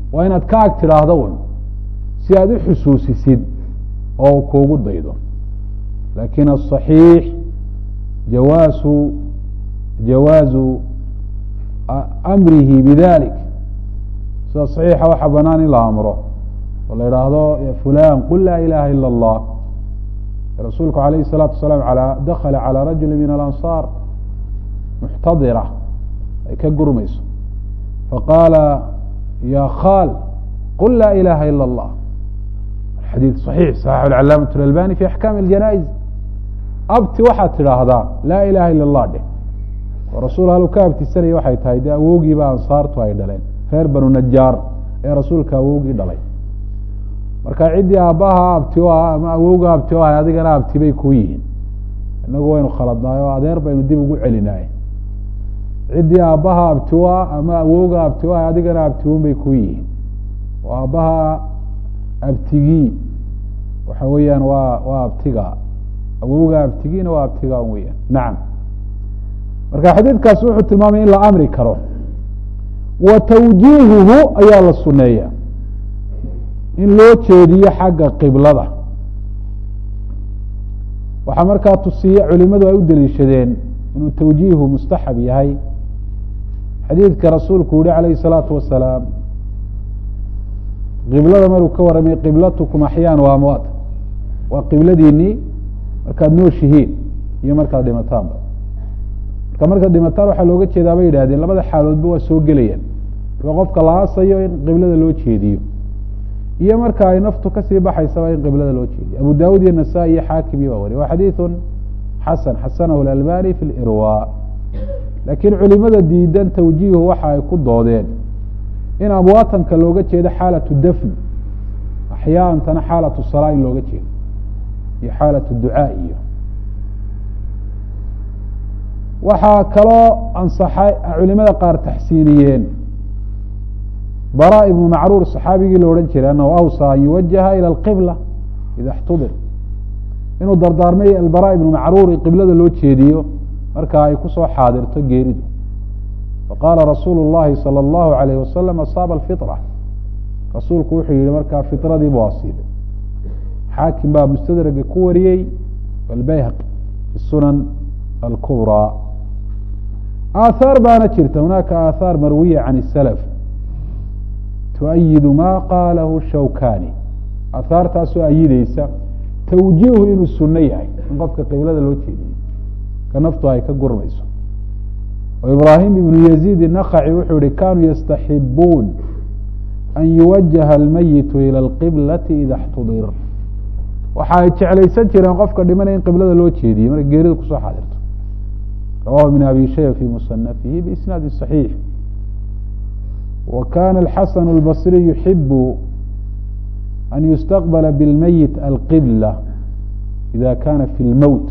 waa inaad ka ag tidhaahdo un si aad u xusuusisid oo kuugu daydo lakin aلصaxiix jawaasu jawaazu amrihi bidalik sida صaxiixa waxaa banaan in la amro oo la idhaahdo fulan qul laa ilaha ilا اllah rasuulku alayh الsalaatu wasalaam dakla calى rajuli min alanصaar muxtadira ay ka gurmayso faqaala ya khal qul laa ilaha ilا اllah xadiid صaxiix صaxaxu calaamaة اlalbani fi axkaami اljanaa'iz abti waxaad tidhaahdaa laa ilaha ila اllah dheh oo rasuul haluu ka abtisanaya waxay tahay dee awoogiiba ansaartu ay dhaleen reer banu najaar ee rasuulka awowgii dhalay marka ciddii aabbaha abti o ah ama awowga abti o ah adigana abti bay kuu yihiin inagu waynu khaladnaay oo adeer baynu dib ugu celinaay ciddii aabbaha abti o ah ama awowga abti o ah adigana abtiun bay kuu yihiin oo aabbaha abtigii waxa weeyaan waa waa abtiga awowga abtigiina waa abtiga weyaan nacam marka xadiidkaasi wuxuu tilmaamaya in la amri karo wa tawjiihuhu ayaa la suneeya in loo jeediyo xagga qiblada waxaa markaa tusiye culimadu ay u deliishadeen inuu tawjiihu mustaxab yahay xadiidka rasuulku yihi calayhi الsalaatu wasalaam qiblada maruu ka warramay qiblatukum axyaan wa amwaat waa qibladiinii markaad nooshihiin iyo markaad dhimataanba marka markaad dhimataan waxaa looga jeedaa bay yidhahdeen labada xaaloodba waa soo gelayaan marka qofka la aasayo in qiblada loo jeediyo iyo marka ay naftu kasii baxaysaba in qiblada loo jeediyo abu dawud iyo nasaa-i iyo xaakim iyo baa wariy wa xadiiثu xasan xasanahu اlalbani fi lirwa laakiin culimada diidan tawjiihu waxa ay ku doodeen in amwaatanka looga jeedo xaalatu dafn axyaantana xaalatu salaa in looga jeedo iyo xaalatu ducaa iyo waxaa kaloo ansaxay culimada qaar taxsiiniyeen bara ibnu macruur saxaabigii la odhan jiray anahu awsaa an yuwajaha ilى اlqibla ida اxtudir inuu dardaarmay albara ibnu macruur in qiblada loo jeediyo marka ay kusoo xaadirto geeridu faqaala rasuulu اllahi salى اllahu alayh wasalam asaaba alfitra rasuulku wuxuu yihi markaa fitradii buu asiibay xaakim baa mustadraga ku wariyey albayhaqi fi sunan alkubrى aathaar baana jirta hunaaka aathaar marwiya can الsalaf tuayidu ma qaalahu shawkani aathaartaasoo ayideysa tawjiihu inuu suno yahay in qofka qiblada loo jeediyo ka naftu ay ka gurmayso oo ibraahim ibnu yaziid inakaci wuxuu yihi kanuu yastaxibuun an yuwajaha almayitu ilى اlqiblati ida اxtudir waxa ay jeclaysan jireen qofka dhimanaya in qiblada loo jeediyo markay geerida kusoo xaadirto rawahu ibn abi shayba fi musanafihi biisnaadi صaxiix wa kana alxasan اlbasriy yuxibu an yustaqbala biاlmayit alqibla ida kana fi lmowt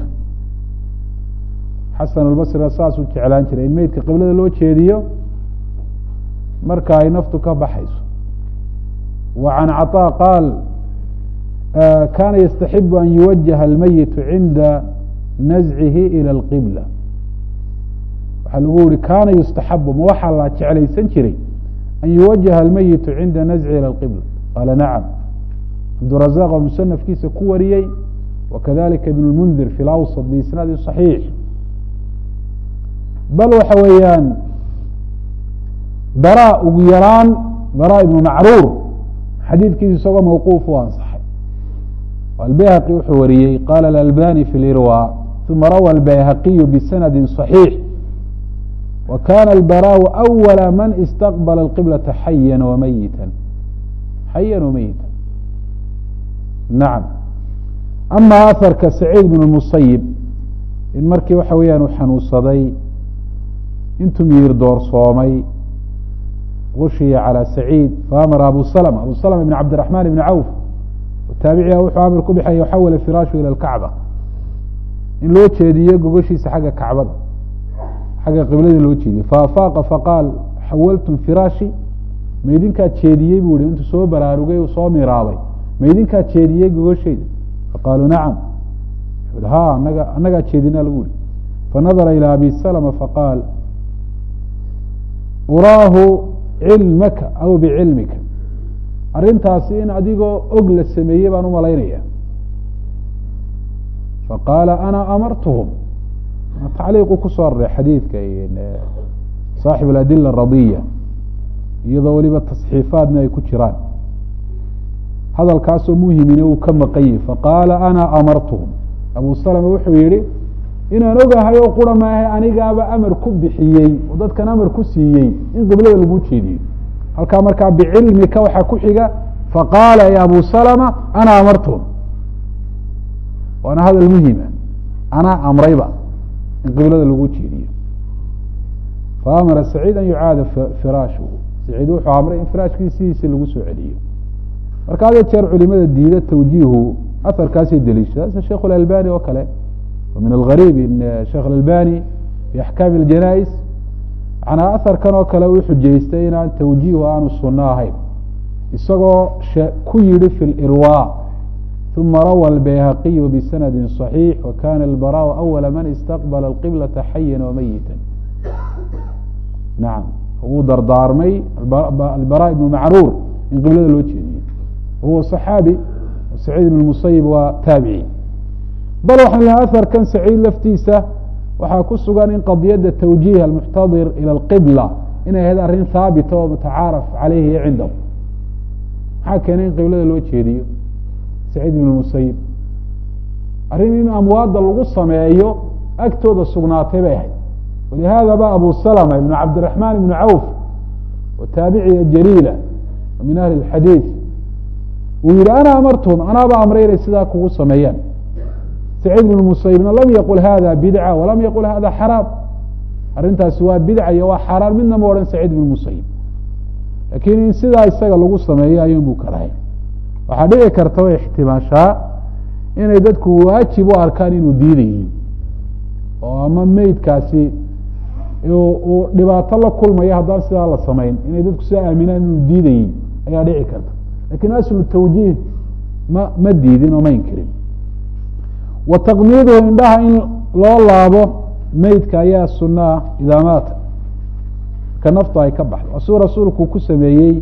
xasan albasriga saasuu jeclaan jiray in meydka qiblada loo jeediyo marka ay naftu ka baxayso wa can caطaa qaal kana yastaxibu an yuwajaha almayitu cinda nazcihi ilى اlqibla waxaa lagu yihi kana yustaxabu ma waxaa la jeclaysan jiray an yuwajaha almayitu cinda nazcihi ilى اlqibla qaala nacam cabdurazaq oo musanafkiisa ku wariyey wakadalika ibn اlmundir fi lawsط biisnaadi صaxiix bal waxa weeyaan bara ugu yaraan bara ibnu macruur xadiidkiisa isagoo mawquuf u ansaxay albayhaqi wuxuu wariyey qala alalbani fi lirwa uma rawa albayhaqiyu bisanadi صaxiix wa kana albaraau awala man istaqbala اlqiblata xaya wamayita xaya wamayita nacam ama aharka saciid bn musayib in markii waxa weeyaan uu xanuunsaday intuu miyir doorsoomay gushiya calى saciid faamara abu slma abu slma ibn cabdiraxman ibn cawf taabiciga wuxuu amir ku bixaya xawala firaashu ilى اlkacba in loo jeediyo gogoshiisa xagga kacbada xagga qibladii loo jeediye faafaaqa faqaal xawaltum firaashi maydinkaa jeediyey buu yihi intuu soo baraarugay uu soo miraabay maydinkaa jeediyey gogoshayda faqaaluu nacam ha anaga annagaa jeedinaa lagu yihi fanadara ilى abi slma faqaal uraahu cilmaka aw bicilmika arrintaasi in adigoo og la sameeyey baan u malaynaya faqaala ana amartuhum tacliiqu kusoo aroray xadiidka saaxib aladila aradiya iyadoo weliba tasxiifaadna ay ku jiraan hadalkaasoo muhimine uu ka maqan yahi faqaala ana amartuhum abu salama wuxuu yihi inaan ogahay oo qura maahe anigaaba amar ku bixiyey oo dadkan amar ku siiyey in qiblada lagu jeediyo halkaa markaa bicilmika waxaa ku xiga faqaala ya abu salama ana amartuhum waana hadal muhima anaa amrayba in qiblada lagu jeediyo faamara saciid an yucaada firaashuhu saciid wuxuu amray in firaashkii sidiisa lagu soo celiyo marka had jeer culimada diida tawjiihu aharkaasay deliishada sida sheikh اlalbani oo kale min algariib in sheekh alalbani fi axkaami اljanais manaa aharkan oo kale uu xujaystay inaan tawjiihu aanu suno ahayn isagoo ku yihi fi lirwa uma rawa albayhaqiyu bisanadi صaxiix wakana albaraءu awala man istaqbala اlqiblata xayan wamayita nacam wuu dardaarmay albara ibnu macruur in qiblada loo jeediyo wahuwa صaxaabi saciid ibn musayib waa taabici bal waxaan lehay aharkan saciid laftiisa waxaa ku sugan in qadiyadda tawjiih almuxtadir ila alqibla inay ahayd arrin haabita oo mutacaaraf caleyhi cindahu maxaa keenay in qiblada loo jeediyo saciid ibn musayib arrin in amwaadda lagu sameeyo agtooda sugnaatay bay ahayd walihada ba abu salma ibn cabdiraxman ibn cawf wa taabiciya jaliila min ahli اxadiid uu yihi ana amartuhum anaaba amray inay sidaa kugu sameeyaan saciid ibn musayibna lam yaqul hada bidca walam yaqul hada xaraam arrintaasi waa bidca iyo waa xaaraan midna ma odhan saciid ibn musayib lakin in sidaa isaga lagu sameeyo ayuun buu karahay waxaa dhici karta way ixtimaashaa inay dadku waajib u arkaan inuu diidayihin oo ama meydkaasi uu dhibaato la kulmayo haddaan sidaa la samayn inay dadku sidaa aaminaan inuu diidayihin ayaa dhici karta lakin aslu tawjiih ma ma diidin oo ma inkirin wa taqmiiduhu indhaha in loo laabo meydka ayaa sunaa idaa maata ka naftu ay ka baxdo waa suu rasuulku ku sameeyey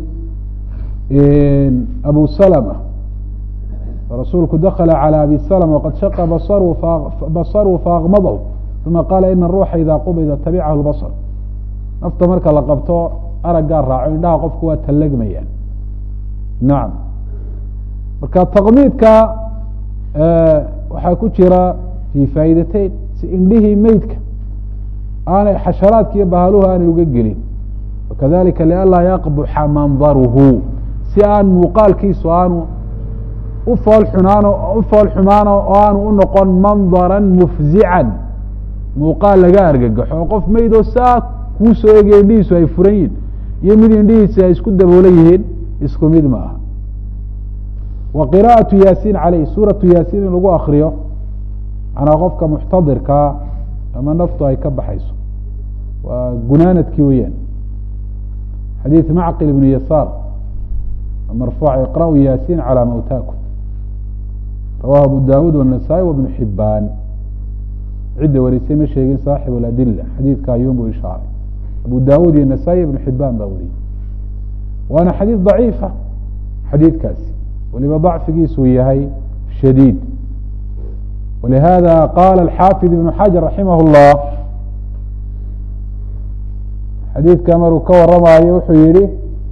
abu salma rasuulku dakla calى abi slm waqad shaqa basaruu faakmadahu uma qaala ina ruuxa ida qubida tabicahu lbasr nafta marka la qabto araggaa raaco indhaha qofku waa tallagmayaan nacam marka taqmiidka waxaa ku jira fi faa'idateyn si indhihii meydka aanay xasharaadka iyo bahaluhu aanay uga gelin wakadalika lianlaa yaqbuxa mandaruhu si aan muuqaalkiisu aanu ufool xunaano u fool xumaano oo aanu u noqon mandara mufzican muuqaal laga argagaxo oo qof meydoo saa kuu soo egaya indhihiisu ay furan yihin iyo mid indhihiisi ay isku daboolan yihiin isku mid ma aha wa qira'atu yaasiin caleyh suuratu yaasiin in lagu akriyo manaa qofka muxtadirkaa ama naftu ay ka baxayso waa gunaanadkii weyaan xadiid macqil ibnu yasaar marfuuc iqra'u yaasiin calى mawtaakum rawahu abu dawuud wالnasaa-i wbnu xibaan cidda warisay ma sheegin saaxib اladila xadiidka ayuun buu ishaaray abu dawuud iyo nasaa-i ibnu xibaan baa wariyey waana xadiid daciifa xadiidkaasi waliba dacfigiisuu yahay shadiid walihada qaala alxaafid ibnu xajar raximah اllah xadiidka maruu ka waramayo wuxuu yihi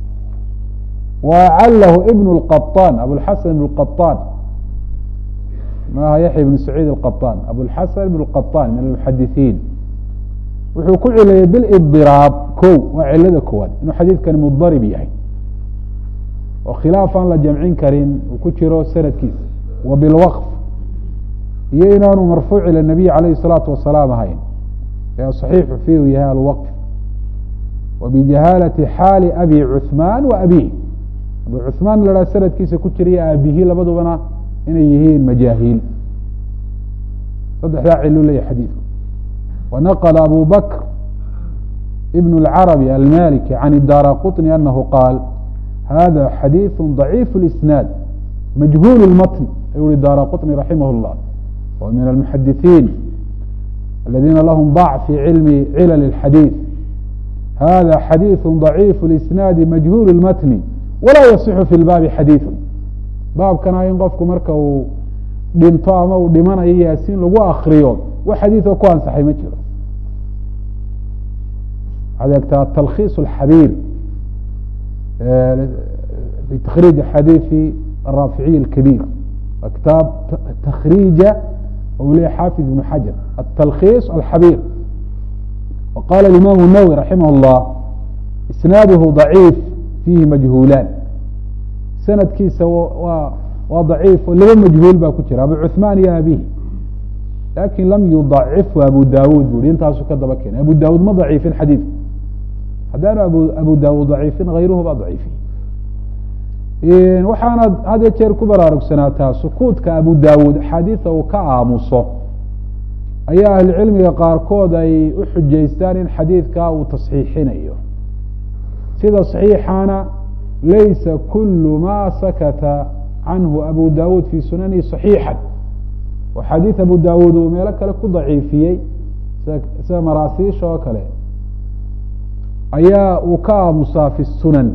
وأعlh بن القطاn abوالحسن بن القطاn maaha yaحya بن سعيid القطاn abوالحسن بن القطاn min المحadiثiin wuxuu ku cilayay bاlإضراab ko waa cilada koowaad inuu xadiidkani mضarib yahay oo khilaaf aan la jamcin karin uu ku jiro sanadkiisa wa bاlwqf iyo inaanu marfuuc ilى النabiy عalayه الصلاaةu وaسلاam ahayn ee صaxiixu fi u yahay alwqf وبجahاlaةi xaali abi cثman و abيه abu cuثmaan la haha sanadkiisa ku jiraya aabihii labadubana inay yihiin majaahiil saddexdaa cilu leyahy xadiidku wanaqla abu bakr ibn اlcarabi almaliki can اdara quطni anahu qaal hada xadiiث ضaciif اlisnaad majhuul اlmatn ayuu hi dara quطni raximah اllah wa min almuxadiثiin aladiina lahm bac fi cilmi cilal اxadiiث hada xadiiث ضaciif اlisnaadi majhuul اlmatni walaa yasixu fi lbaabi xadiidu baabkana in qofku marka uu dhinto ama uu dhimanayo yaasiin lagu akriyo wax xadiidoo ku ansaxay ma jiro waxaad eegtaa talkhiis alxabiir fi takriij xadiiثi الraaficiy الkabiir kitaab takriija u leya xaafid ibn xajar aلtalkhiis alxabiir waqala imam الnawwi raximah اllah isnaaduhu ضaciif fiihi majhuulaan sanadkiisa waa waa daciif laba majhuul baa ku jira abu cuثmaan iyo abihi lakin lam yuضacifu abu dawud bu i intaasu ka daba keenay abu dawud ma daciifin xadiidku haddaanu abu abu dawud daciifin hayruhu baa daciifiy waxaana had iyo jeer ku baraarugsanaata sukuudka abu dawud axaadiida uu ka aamuso ayaa ahlucilmiga qaarkood ay u xujaystaan in xadiidka uu tasxiixinayo sida صaxiixana laysa kulu ma sakata canhu abu dawud fi sunanihi صaxiixa oo xadiid abu dawud uu meelo kale ku daciifiyey sida maraasiisha oo kale ayaa uu ka aamusaa fi sunan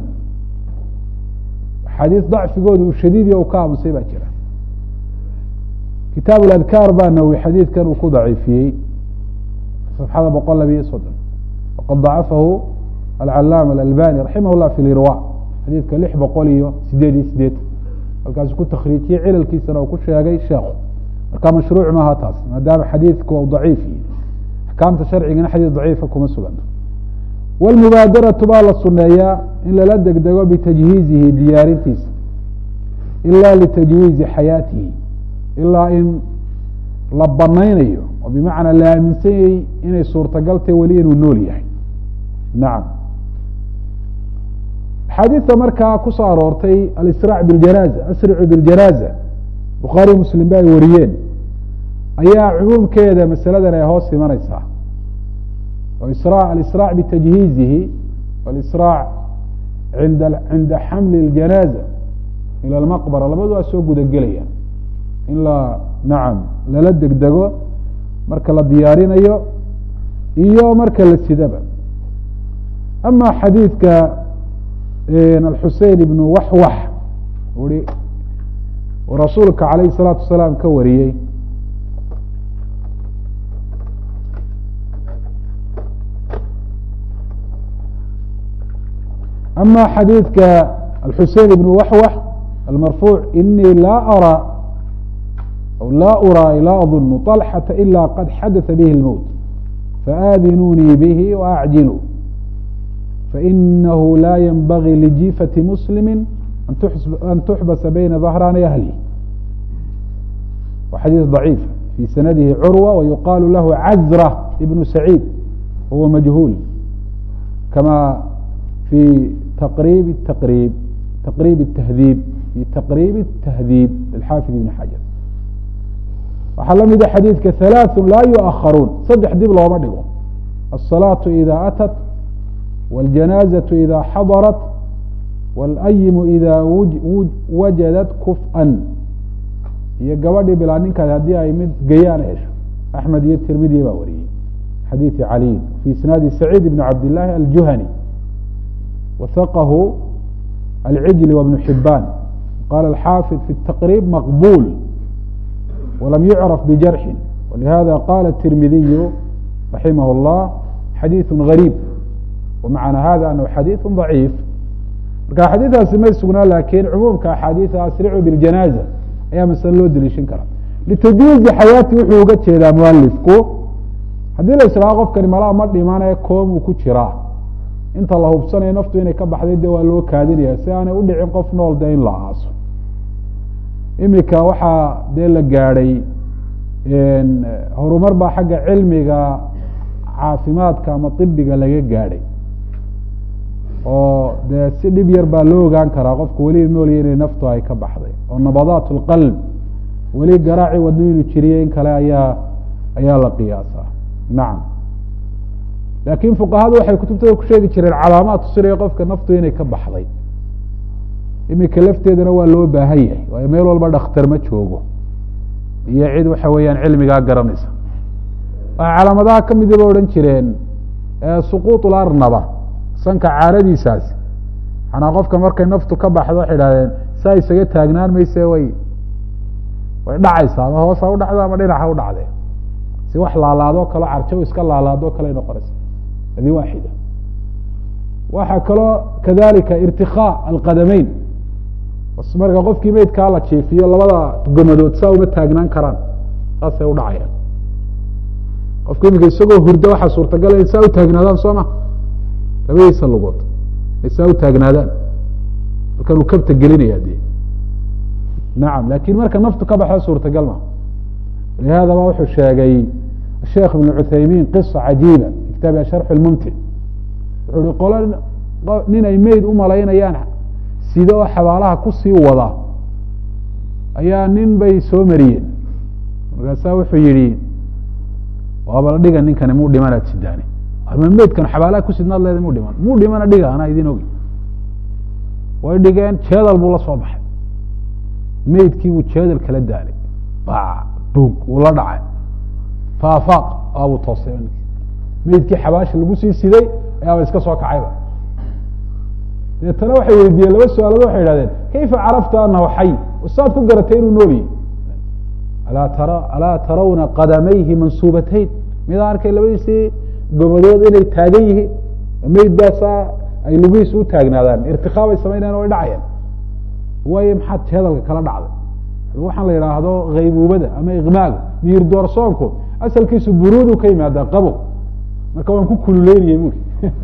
xadiis dacfigooda uu shadiidiy u ka aamusay baa jira kitaab اadkaar baa nawi xadiidkan uu ku daciifiyey صفxada boqol labiyo soddon waqad dacafahu alcalaama alalbani raximah llah fi lirwa xadiidka lix boqol iyo sideed iyo sideetan halkaasu ku takriijiyey cilalkiisana uu ku sheegay sheekhu marka mashruuc maaha taas maadaama xadiidku u daciif yihi axkaamta sharcigana xadiid daciifa kuma suganto wاlmubaadaratu baa la suneeyaa in lala degdego bitajhiizihi diyaarintiisa ila litajwiizi xayaatihi ilaa in la banaynayo oo bimacnaa la aaminsanyay inay suurtagaltay weli inuu nool yahay nacam axaadiidta markaa kusoo aroortay alisraac biاljanaaza asricu biاljanaaza bukhaari muslim ba ay wariyeen ayaa cumuumkeeda masaladan ay hoos imaneysaa alisrاع btajhiizihi walisrاع inda cinda xamli اljanaaza ilى اlmaqbara labadu waa soo guda gelayaan in la nacam lala degdego marka la diyaarinayo iyo marka la sidaba ama xadiidka alxusein ibn waxwax ui rasuulka alayh الsalaatu wasalaam ka wariyey ama xadiidka alxusein ibn waxwax almarfuuc inii laa arى laa urىa laa adunu طalxata ila qad xadaثa bihi اlmowt faadinunii bihi waacjiluu fainahu la ynbagii lijiifati muslimi an tuxbasa bayna dahraani ahli wa xadiis ضaciif fi sanadihi curwa wayuqaalu lahu cazra ibnu saciid huwa majhuul kama fi taqrib taqrib taqrib التahdiib fi taqrib التahdiib lxaafid ibn xajar waxaa la mida xadiidka halaaثu laa yuؤaharuun saddex dib looma dhigo الصalaaةu ida atat wاljanaazaةu ida xadarat wاlayimu ida wajadat kuf'an iyo gabadhii bilaa ninkaas haddii ay mid gayaan hesho axmed iyo tirmidiya baa wariyey xadiiثi caliyin fi isnaadi saciid ibn cabd الlahi aljuhani wثqhu alcijli wbnu xibaan qala alxaafid fi الtaqrib maqbul walam yucraf bijarxin walihada qala الtirmidiyu raximah اllah xadiiثu gariib wamacna hada anahu xadiiثu ضaciif marka xadiidaasi may sugnaa lakin cumuumka axaadiida asricu biاljanaaza ayaa masale loo deliishan karaa litajwiizi xayaati wuxuu uga jeedaa mualifku haddii la israao qofkani malaa ma dhimane koomuu ku jiraa inta la hubsanayo naftu inay ka baxday de waa loo kaadinaya si aanay udhicin qof nool de in la aaso imika waxaa dee la gaadhay horumar baa xagga cilmiga caafimaadka ama ibiga laga gaadhay oo dee si dhib yar baa loo ogaan karaa qofku weli noolya inay naftu ay ka baxday oo nabadaat اlqalb weli garaaci wadno inuu jiriyo in kale ayaa ayaa la qiyaasaa nacam laakiin fuqahadu waxay kutubtada ku sheegi jireen calaamaad tusinayo qofka naftu inay ka baxday imika lafteedana waa loo baahan yahay waayo meel walba dhakhtar ma joogo iyo cid waxa weeyaan cilmigaa garanaysa waxay calaamadaha ka midi ba odhan jireen suquuط larnaba sanka caaradiisaasi manaa qofka markay naftu ka baxdo waxay idhahdeen saa isaga taagnaan mayse way way dhacaysaa ama hoos ha u dhacdo ama dhinac ha u dhacde si wax laalaadoo kale carjaw iska laalaadoo kale noqonaysa hadi waaxida waxaa kaloo kadalika irtikaa alqadameyn marka qofkii meydkaa la jiifiyo labada gomadood saa uma taagnaan karaan saasay u dhacayaan qofka imika isagoo hurda waxaa suurtagala in saa u taagnaadaan soo ma labadiisa lugood ay saa u taagnaadaan halkan uu kabta gelinaya de nacam lakin marka naftu ka baxda suurtagal ma lihada ba wuxuu sheegay sheekh ibn cuthaymin qisa cajiiba kitaabi sharx lmumtic wuxuu hi qolo nin ay meyd u malaynayaan sida oo xabaalaha kusii wada ayaa nin bay soo mariyeen markaasaa wuxuu yihi waaba la dhiga ninkani muu dhimanaad sidaani ma meydkan xabaalaha kusidnaad leeda mu dhiman muu dhimana dhiga anaa idin ogi way dhigeen jeedal buu la soo baxay meydkii buu jeedal kala daalay ba bug wuu la dhacay faafaaq aabuu toosay meydkii xabaasha lagu sii siday ayaaba iska soo kacayba deetana waxay weydiiyeen laba su-aalood waxay idhahdeen kayfa carafta anahu xay saad ku garatay inuu nool yahy alaa tara alaa tarawna qadamayhi mansuubatayn midaan arkay labadiisii gomadood inay taagan yihiin meyd baasaa ay lugihiisa u taagnaadaan irtikaa bay samaynayan way dhacayaan waayo maxaad jeedalka kala dhacday waxaan la yidhaahdo haybuubada ama ikmaaga miyir doorsoonku asalkiisu buruudu ka yimaada qabow marka waan ku kululeynayay buri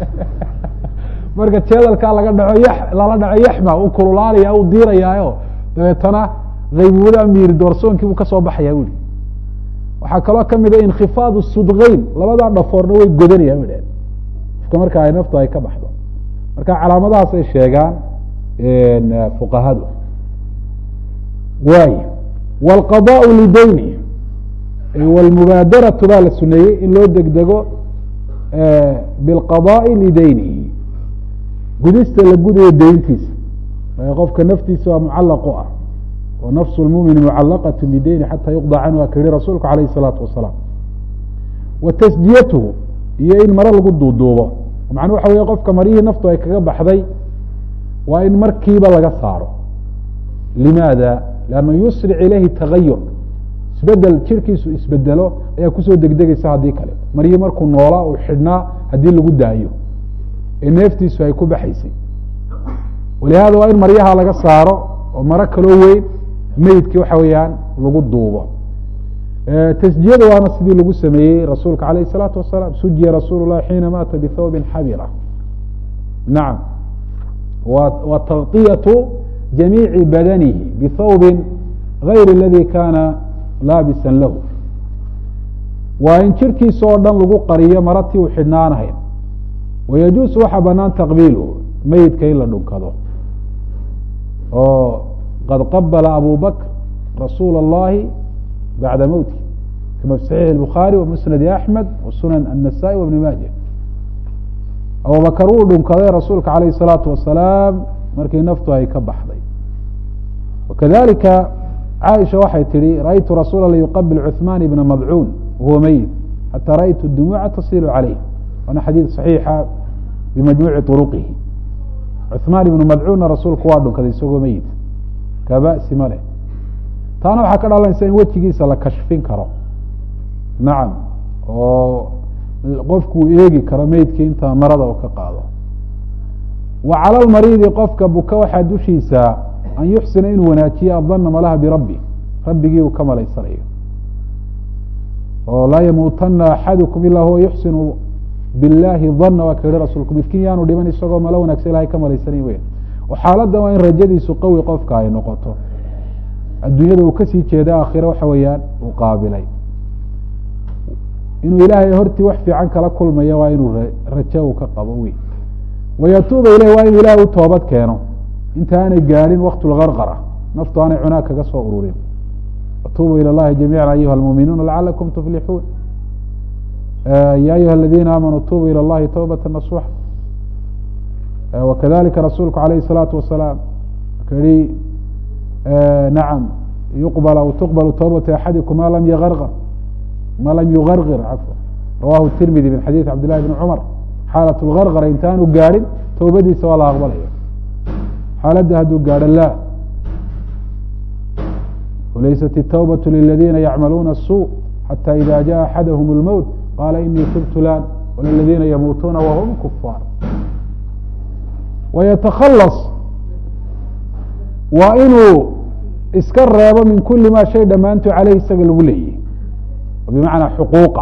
marka jeedalkaa laga dhaco y lala dhaco yaxma u kululaanaya u diirayaayo dabeetana haybuubada miyir doorsoonkii buu kasoo baxaya buri waxaa kaloo kamida inkhifaad sudkeyn labadaa dhafoorna way godanayaan ba dhaheen ifka marka ay naftu ay ka baxdo marka calaamadahaas ay sheegaan fuqahadu waay wاlqadaء lidayni wاlmubaadaratu baa la suneeyey in loo degdego biاlqadaءi lidaynihi gudista la gudayo deyntiisa qofka naftiisa waa mucalaq u ah wa nafs اlmumini mucalaqaة bideyni xata yuqضى canhu a ka yihi rasuulku alayh الsalaatu wasalaam wa tasjiyatuhu iyo in mare lagu duuduubo macnuu waxa wey qofka marihii naftu ay kaga baxday waa in markiiba laga saaro limaada lanna yusric ilayhi tagayur isbedel jirkiisu isbedelo ayaa kusoo degdegeysa haddii kale marihii markuu noolaa uu xidhnaa haddii lagu daayo ee neeftiisu ay ku baxaysay walihaada waa in maryaha laga saaro oo maro kaloo weyn meydkii waxa weeyaan lagu duubo tasjiyada waana sidii lagu sameeyey rasuulka alayh الsalaatu wasalaam sujiya rasuul lahi xiina maata bithawbin xabira nacam wa taغطiyaةu jamiici badanihi bithawbin gayr اladi kana laabisa lahu waa in jirkiisa oo dhan lagu qariyo maratii uu xidhnaanahayn wayajuusu waxaa banaan taqbiilhu meydka in la dhunkado oo qad qabala abu bakr rasuula اllahi bacda mowti kama fi saxiix الbukhaari wa musnadi axmed wa sunan الnasa'i wa bni maaja abubakar wuu dhunkaday rasuulka alayh الsalaatu wasalaam markii naftu ay ka baxday wakadalika caaisha waxay tihi raأytu rasuula la yuqabil cuثman ibna madcuun wahuwa meyit xata raأytu dumuuca tasilu calayh waana xadiid صaxiixa bimajmuuci طuruqihi cuثmaan ibnu madcuunna rasuulku waa dhunkaday isagoo meyit ka ba'si ma leh taana waxaa ka dhalanaysa in wejigiisa la kashfin karo nacam oo qofkuu eegi karo meydkii inta marada uu ka qaado wa cala lmariidi qofka buka waxaa dushiisa an yuxsina inuu wanaajiyo adana malaha birabbi rabbigii uu ka malaysanayo oo laa yamuutana axadukum ilaa huwa yuxsinu biاllahi dana waa ka yihi rasuulku midkiin yaanu dhiman isagoo malo wanagsan ilahay ka malaysanay weyn oo xaaladdan waa in rajadiisu qawi qofka ay noqoto adduunyada uu kasii jeeda aakhire waxa weeyaan uu qaabilay inuu ilaahay hortii wax fiican kala kulmaya waa inuu rajo uu ka qabo wey wayatuuba ileyh waa inuu ilahay u toobad keeno inta aanay gaadhin waktu lgarqara naftu aanay cunaa kaga soo ururin watuubuu ilى اllahi jamiica ayuha اlmuuminuuna lacalakum tuflixuun ya ayuha aladiina aamanuu tuubuu ilى اllahi towbata nasuxa wakadalika rasuulku alayh الsalaatu wasalaam ka yihi nacam yuqbal aw tuqbal towbatu axadikum ma lam yarqr ma lam yugargir cafwa rawahu tirmidi min xadiidi cabd llahi bni cumar xaalat lgargara intaanu gaadhin towbadiisa waa la aqbalaya xaaladda hadduu gaadho laa wlaysat الtوbaة liladiina yacmaluuna الsوء xatى ida jaءa axadahm اlmowt qala inii tubtu lan wladiina yamuutuuna whm kufaar wayatakhalaص waa inuu iska reebo min kuli ma shay dhammaantu caleyh isaga lagu leeyahy bimacnaa xuquuqa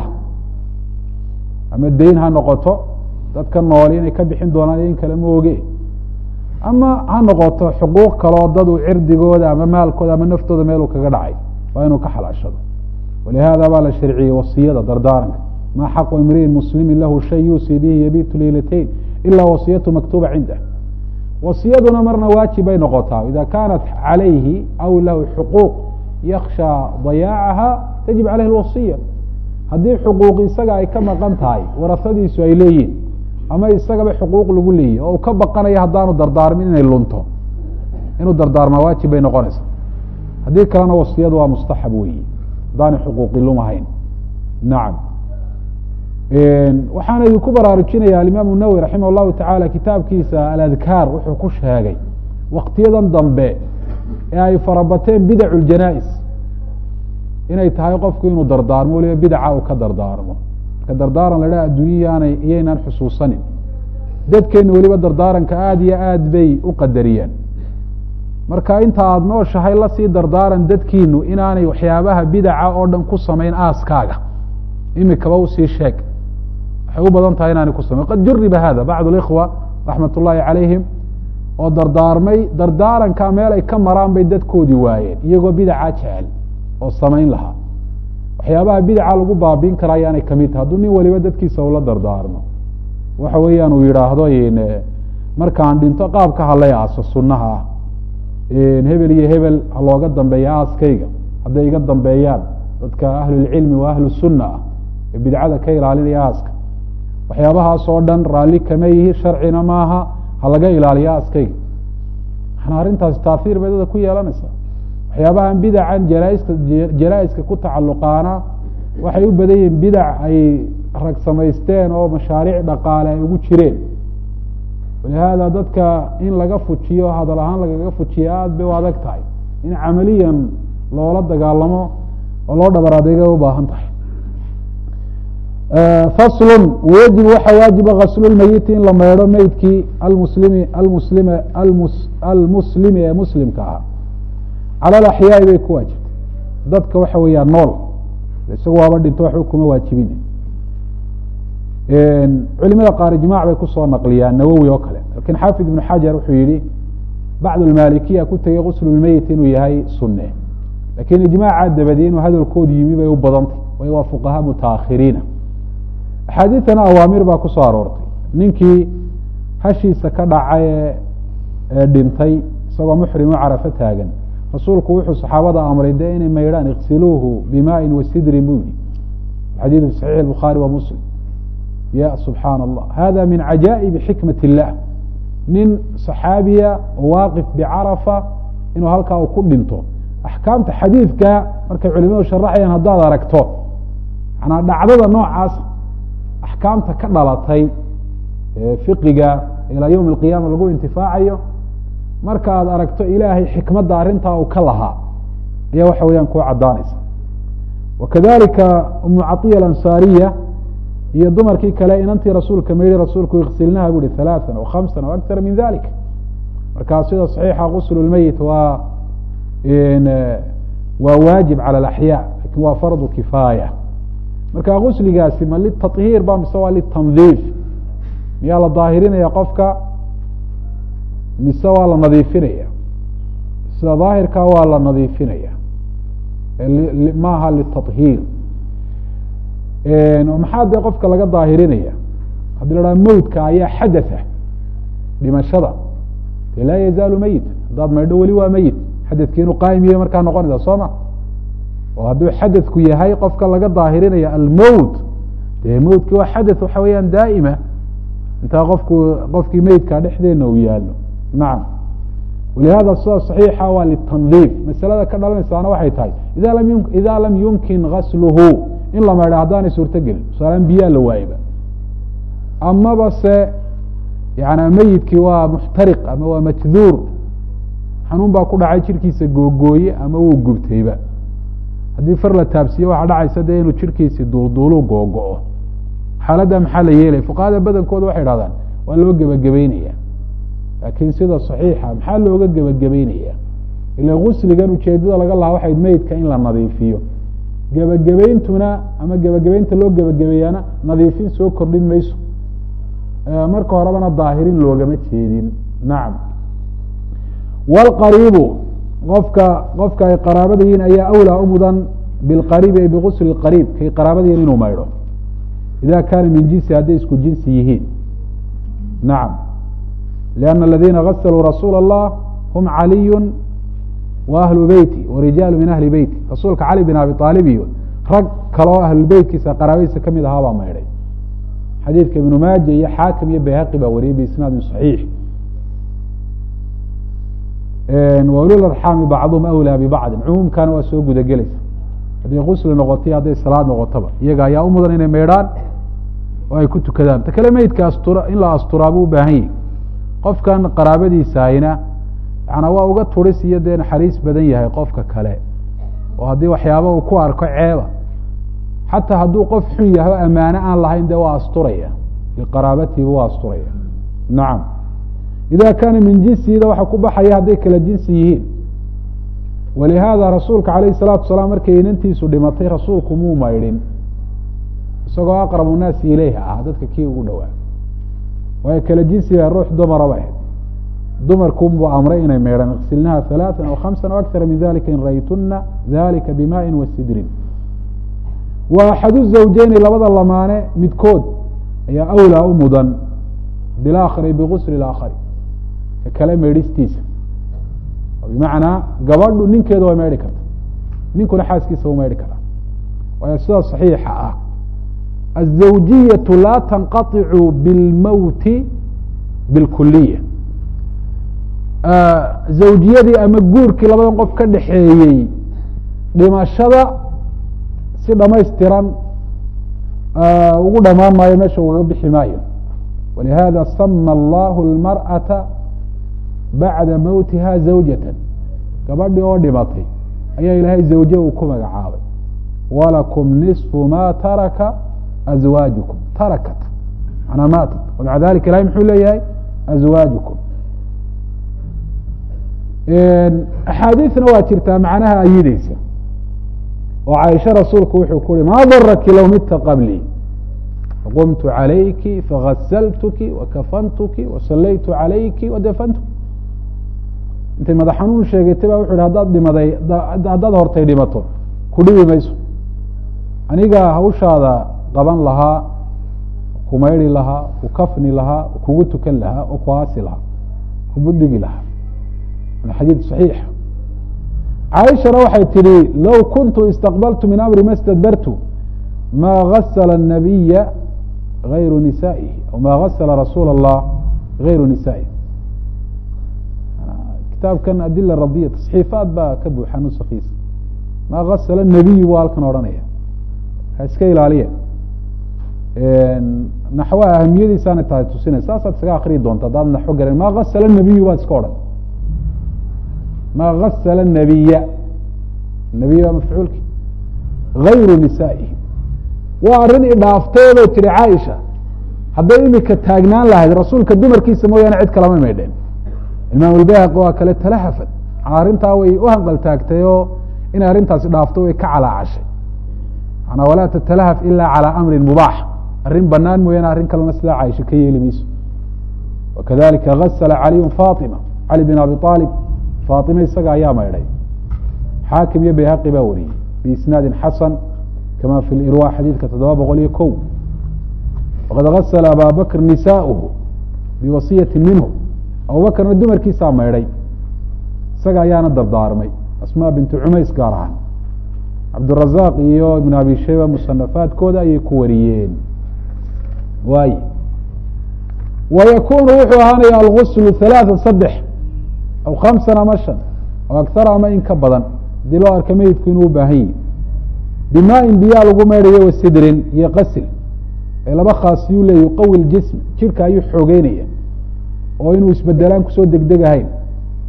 ama deyn ha noqoto dadka nool inay ka bixin doonaan in kale ma oge ama ha noqoto xuquuq kaloo dadu cirdigooda ama maalkooda ama naftooda meeluu kaga dhacay waa inuu ka xalaashado walihada baa la sharciyey wasiyada dardaaranka ma xaqu imriin muslimi lahu shay yuusii bihi yabitu leylatayn ila wasiyatu maktuba cindah wasiyaduna marna waajib bay noqotaa ida kanat calayhi aw lahu xuquuq yaksha dayaacaha tajib caleyhi lwasiya haddii xuquuq isaga ay ka maqan tahay warasadiisu ay leeyihin ama isagaba xuquuq lagu leeyahy oo uu ka baqanayo haddaanu dardaarmin inay lunto inuu dardaarmaa waajib bay noqonaysaa haddii kalena wasiyadu waa mustaxab weyi haddaanay xuquuqi lumahayn nacam waxaana idinku baraarujinaya alimaamu nawowi raximah llahu tacaala kitaabkiisa aladkaar wuxuu ku sheegay waktiyadan dambe ee ay farabateen bidacu ljanaa-is inay tahay qofku inuu dardaarmo waliba bidaca uu ka dardaarmo marka dardaaran la dhaha adduunyayaanay iyaynaan xusuusanin dadkeena weliba dardaaranka aada iyo aad bay u qadariyeen marka inta aada nooshahay lasii dardaaran dadkiinu inaanay waxyaabaha bidaca oo dhan ku samayn aaskaaga imikaba usii sheeg waxay u badan tahay inaanay ku samayn qad juriba hada bacd اlikhwa raxmat ullaahi calayhim oo dardaarmay dardaaranka meel ay ka maraan bay dadkoodii waayeen iyagoo bidaca jecel oo samayn lahaa waxyaabaha bidaca lagu baabiin karaa ayaanay kamid tahay hadduu nin waliba dadkiisa ula dardaarmo waxa weeyaan uu yidhaahdo markaan dhinto qaabka halay aaso sunaha ah hebel iyo hebel ha looga dambeeya aaskayga hadday iga dambeeyaan dadka ahlulcilmi waa ahlu sunna ah ee bidcada ka ilaalinaya aaska waxyaabahaas oo dhan raalli kama yihi sharcina maaha ha laga ilaaliyo aaskayga maxana arrintaasi taahiir bay dada ku yeelanaysaa waxyaabahan bidacan janaiska janaa-iska ku tacalluqaana waxay u badan yihiin bidac ay rag samaysteen oo mashaariic dhaqaale ay ugu jireen walihaada dadka in laga fujiyo hadal ahaan lagaga fujiyo aada bay u adag tahay in camaliyan loola dagaalamo oo loo dhabar adeegay u baahan tahay faslun wayajib waxaa waajiba gaslulmeyiti in la meydho meydkii almuslimi almuslime almus almuslimi ee muslimka ahaa cala alaxyaai bay ku waajibtay dadka waxa weeyaan nool isagu waaba dhinto waxba kuma waajibin culimada qaar ijmac bay kusoo naqliyaan nawowi oo kale lakin xaafid ibnu xajar wuxuu yihi bacd lmalikiya ku tegey guslulmeyit inuu yahay sunne lakin ijmaaca dabadi inuu hadalkoodu yimi bay u badantay way waa fuqaha mutaakhiriina axaadiidtana awaamir baa kusoo aroortay ninkii hashiisa ka dhacay ee dhintay isagoo muxrimo carafo taagan rasuulku wuxuu saxaabada amray de inay maydhaan iksiluuhu bimaain wasidrin buu yihi xadiidu fi saxiix bukhaari wa muslim ya subxaan allah hada min cajaa'ibi xikmat illah nin saxaabiya oo waaqif bicarafa inuu halkaa uu ku dhinto axkaamta xadiidka markay culimadu sharaxayaan haddaad aragto manaa dhacdada noocaas axkaamta ka dhalatay fiqiga ilaa yowm alqiyaama lagu intifaacayo marka aad aragto ilaahay xikmadda arrintaa uu ka lahaa ayaa waxa weeyaan kuu caddaanaysa wakadalika umu caiya alansaariya iyo dumarkii kale inantii rasuulka mayhi rasuulku iksilnaha bu uhi halaaan o khamsan o akara min dalik markaa sida saxiixa gusl lmeyit waa waa waajib cala alaxyaa lakin waa fardu kifaaya marka gusligaasi ma litahiir ba mise waa litandiif miyaa la daahirinaya qofka mise waa la nadiifinaya sida daahirka waa la nadiifinaya maaha litahiir maxaa dee qofka laga daahirinaya haddii la dhaha mowtka ayaa xadatha dhimashada dee laa yazaalu meyit haddaad maydho weli waa meyit xadadki inuu qaayim yahay markaa noqonaysa soo ma oo hadduu xadadku yahay qofka laga daahirinaya almowt dee mowtki waa xadath waxa weeyaan daa'ima intaa qofku qofkii meydka dhexdeena uu yaalo nacam walihada sida صaxiixa waa litandiif masalada ka dhalanaysaana waxay tahay ida lam yu ida lam yumkin gasluhu in la maydha haddaanay suurto gelin tusaalaan biyaa la waayba amaba se yani meyidkii waa muxtariq ama waa majduur xanuun baa ku dhacay jirkiisa googooye ama wuu gubtayba haddii far la taabsiiye waxaa dhacaysa dee inuu jirkiisi duulduulu googo-o xaaladda maxaa la yeelaya fuqahada badankooda waxay dhahdaan waa loo gebagabeynaya laakiin sida saxiixa maxaa looga gebagabeynaya ila gusligan ujeedada laga lahaa waxayd meydka in la nadiifiyo gebagabeyntuna ama gebagabeynta loo gebagabeeyaana nadiifin soo kordhin mayso marka horebana daahirin loogama jeedin nacam wlqariibu qofka qofka ay qaraabada yihiin ayaa awlaa u mudan bilqariibi ay bigusli qariib kay qaraabada yihin inuu maydho ida kaana min jinsi hadday isku jinsi yihiin nacam lianna aladiina gasaluu rasuula allah hum caliyu wa ahlu beyti warijaalu min ahli beyti rasuulka cali bin abi aalib iyo rag kaloo ahlubeytkiisa qaraabadiisa kamid ahaa baa maydhay xadiidka ibnu maaja iyo xaakim iyo bayhaqi baa wariyey biisnaadin saxiix waulul arxaami bacduhum awlaa bibacdin cumuumkana waa soo gudagelaysa hadday gusli noqotay hadday salaad noqotaba iyaga ayaa u mudan inay maydhaan oo ay ku tukadaan ta kale meydka astura in la asturaa buu ubaahan yahi qofkan qaraabadiisahayna yana waa uga turis iyo dee naxariis badan yahay qofka kale oo haddii waxyaaba uu ku arko ceeba xataa hadduu qof xun yahay o ammaane aan lahayn dee waa asturaya liqaraabatihiba waa asturaya nacam ida kaana min jinsihida waxa ku baxaya hadday kala jinsi yihiin walihaada rasuulka alayh الsalatu salaam markay inantiisu dhimatay rasuulku muu maydhin isagoo aqrabu naasi ileyha ah dadka kii ugu dhowaa waayo kala jinsiga ruux dumaraba ahayd dumarkunbuu amray inay maydhaan iksilnaha ثalaaثa aw hamsa aw akara min dalika in raytuna dalika bimaءi wa sidrin wa axadu zawjeyni labada lamaane midkood ayaa awlaa u mudan bilaakhari bigusli اaakhari ka kale maydhistiisa bimacnaa gabadhu ninkeeda way maydhi karta ninkuna xaaskiisa u maydhi karaa waayo sida صaxiixa ah الزawjiyaة laa tanqaطicu biاlmowti biاlkuliya zawjiyadii ama guurkii labadan qof ka dhexeeyey dhimashada si dhamaystiran ugu dhamaan maayo meesha ugaga bixi maayo walihada sama allahu اlmarأaةa bacda mowtiha zawjata gabadhii oo dhimatay ayaa ilaahay zawje uu ku magacaabay walakum niصfu ma taraka azwaajukum tarakat manaa maatat wamaca dalika ilahay muxuu leeyahay azwaajukum axaadiisna waa jirtaa macnaha ayideysa oo caaisha rasuulku wuxuu ku uhi maa daraki low midta qablii faqumtu calayki fagasaltuki wakafantuki wasalaytu calayki wadafantuki intay madax xanuun sheegatay ba wuxu hi hadaad dhimaday haddaad hortay dhimato ku dhibi mayso anigaa hawshaada qaban lahaa ku maydhi lahaa ku kafni lahaa kugu tukan lahaa oo ku aasi lahaa kubudhigi lahaa xadiid صaxiix caaishana waxay tihi low kuntu istaqbaltu min amri ma stadbartu ma gasla الnabiya gayru nisaa'ihi aw ma gasla rasuula الlah gayru nisaa'ihi kitaabkan adila radiya taصxiifaad baa ka buuxa nuskiisa ma gasla الnabiyu bu halkan odhanaya ha iska ilaaliya naxwa ahamiyadiisaana tahay tusinay saasaad isaga akriyi doonta haddaad naxwo garan ma gasla الnabiyu baad iska odhan ma gasla الnabiya nabiy waa mafcuulki gayru nisaa'ihi waa arrin idhaafteedoo tiri caaisha hadday imika taagnaan lahayd rasuulka dumarkiisa mooyaane cid kalama maydheen imaam اlbayhaqi waa kale talahafad arrintaa way u hanqal taagtay oo inay arrintaasi dhaafto way ka calaacashay manaa walaa tatalahaf ila calى amri mubaax arrin banaan mooyaane arrin kalena sidaa caaisha ka yeeli mayso wakadalika gasla caliyu faطima cali bin abi aalib faaطime isaga ayaa maydhay xaakim iyo bayhaqi baa wariyey biisnaadin xasan kama fi lirwa xadiidka toddoba boqol iyo ko waqad gasla aba bakr nisaaؤuhu biwasiyati minhu abubakrna dumarkiisaa maydhay isaga ayaana dardaarmay asma bintu cumays gaar ahaan cabdirazaaq iyo ibn abi shayba musanafaadkooda ayay ku wariyeen waay wa yakunu wuxuu ahaanaya alguslu halaثa saddex aw khamsan ama shan aw akhara ama in ka badan hadii loo arka meydku inuu ubaahan yihi bimaain biyaa lagu maydhayo wasidrin iyo qasil ee laba khaasiyuu leeya yuqawi ljism jidhka ayuu xoogeynaya oo inuu isbedelaan kusoo degdegahayn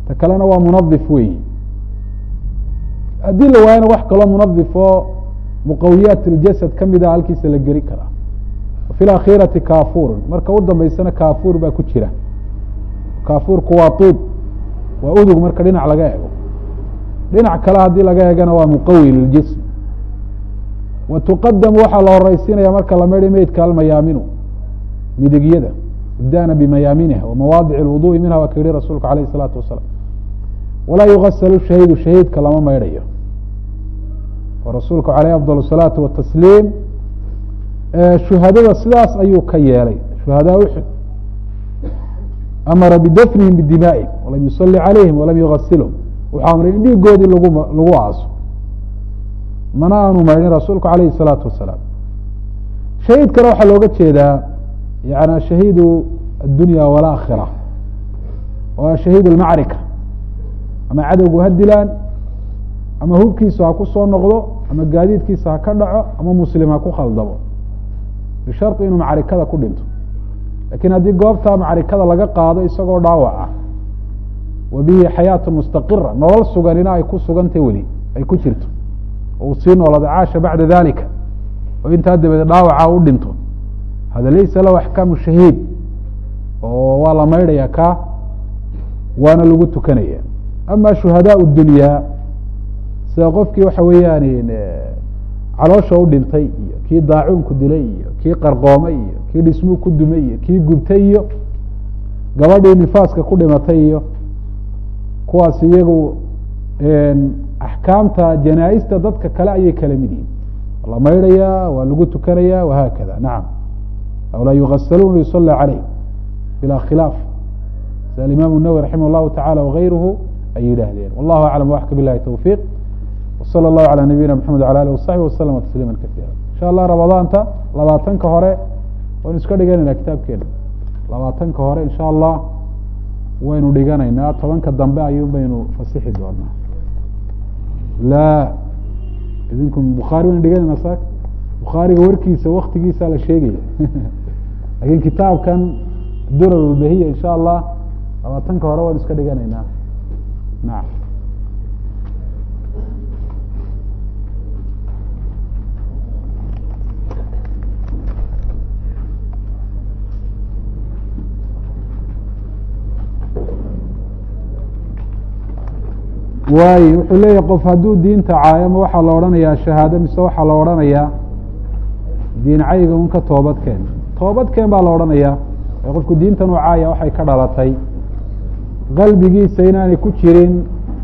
ta kalena waa munadif weyi haddii la waayana wax kaloo munadif oo muqawiyaat اljasad kamida halkiisa la geli karaa fi اakhirati kafurun marka u dambeysana kafur baa ku jira kafurku waa طib waa udug marka dhinac laga ego dhinac kale haddii laga egana waa muqawi liljism wa tuqadamu waxaa la horeysiinaya marka la meydhay meydka almayaaminu midigyada ibdana bimayaaminiha wamawaadic اlwuduءi minha waa ka yihi rasuulku alayh الsalaatu wasalaam walaa yugasalu shahiidu shahiidka lama maydhayo oo rasuulku aleyh afضal الsalaatu watasliim shuhadada sidaas ayuu ka yeelay shuhadaa uxud amara bidafnihim bidimaa'ihim walam yusali calayhim walam yugasilhum wuxuu amray in dhiigoodii lagu lagu aaso mana aanu maydhin rasuulku alayhi الsalaatu wasalaam shahiidkana waxaa looga jeedaa yani shahiidu addunya walakhira waa shahiid اlmacrika ama cadowgu ha dilaan ama hubkiisa ha ku soo noqdo ama gaadiidkiisa ha ka dhaco ama muslim ha ku khaldamo bishari inuu macrikada ku dhinto lakin haddii goobta macrikada laga qaado isagoo dhaawac ah wa bihi xayaatu mustaqira nolol suganina ay ku sugantay weli ay ku jirto oo uu sii noolada caasha bacda dalika oo intaa dabadeed dhaawaca u dhinto hada laysa lahu axkaamu shahiid oo waa la maydhaya ka waana lagu tukanaya ama shuhadaa dunyaa sida qofkii waxa weeyaan caloosha u dhintay iyo kii daacuunku dilay iyo kii qarqoomay iyo kii dhismuu ku dumay iyo kii gubtay iyo gabadhii nifaaska ku dhimatay iyo kuwaas iyagu axkaamta janaa-ista dadka kale ayay kala mid yihin la maydhaya waa lagu tukanaya wahaakada nacam aw laa yugasaluun yusala caleyh bilaa khilaaf sida alimaam nawwi raximah llahu tacala wagayruhu ay yidhaahdeen wallahu aclam waxka bilahi towfiiq wsala allahu calaa nabiyina maxamed wala alih wasaxbi waslama tasliima kaiira insha allah ramadaanta labaatanka hore waynu iska dhiganayna kitaabkeena labaatanka hore insha allah waynu dhiganaynaa tobanka dambe ayuun baynu fasixi doonaa la idinku bukhaari waynu dhiganayna sa bukhaariga warkiisa waktigiisa la sheegaya lakin kitaabkan durar ulbahiya insha allah labaatanka hore waynu iska dhiganaynaa nacam waayo wuxuu leeyahy qof hadduu diinta caayo ma waxaa la odhanayaa shahaado mise waxaa la odhanayaa diin cayga un ka toobadkeen toobadkeen baa la odhanayaa ee qofku diintan u caaya waxay ka dhalatay qalbigiisa inaanay ku jirin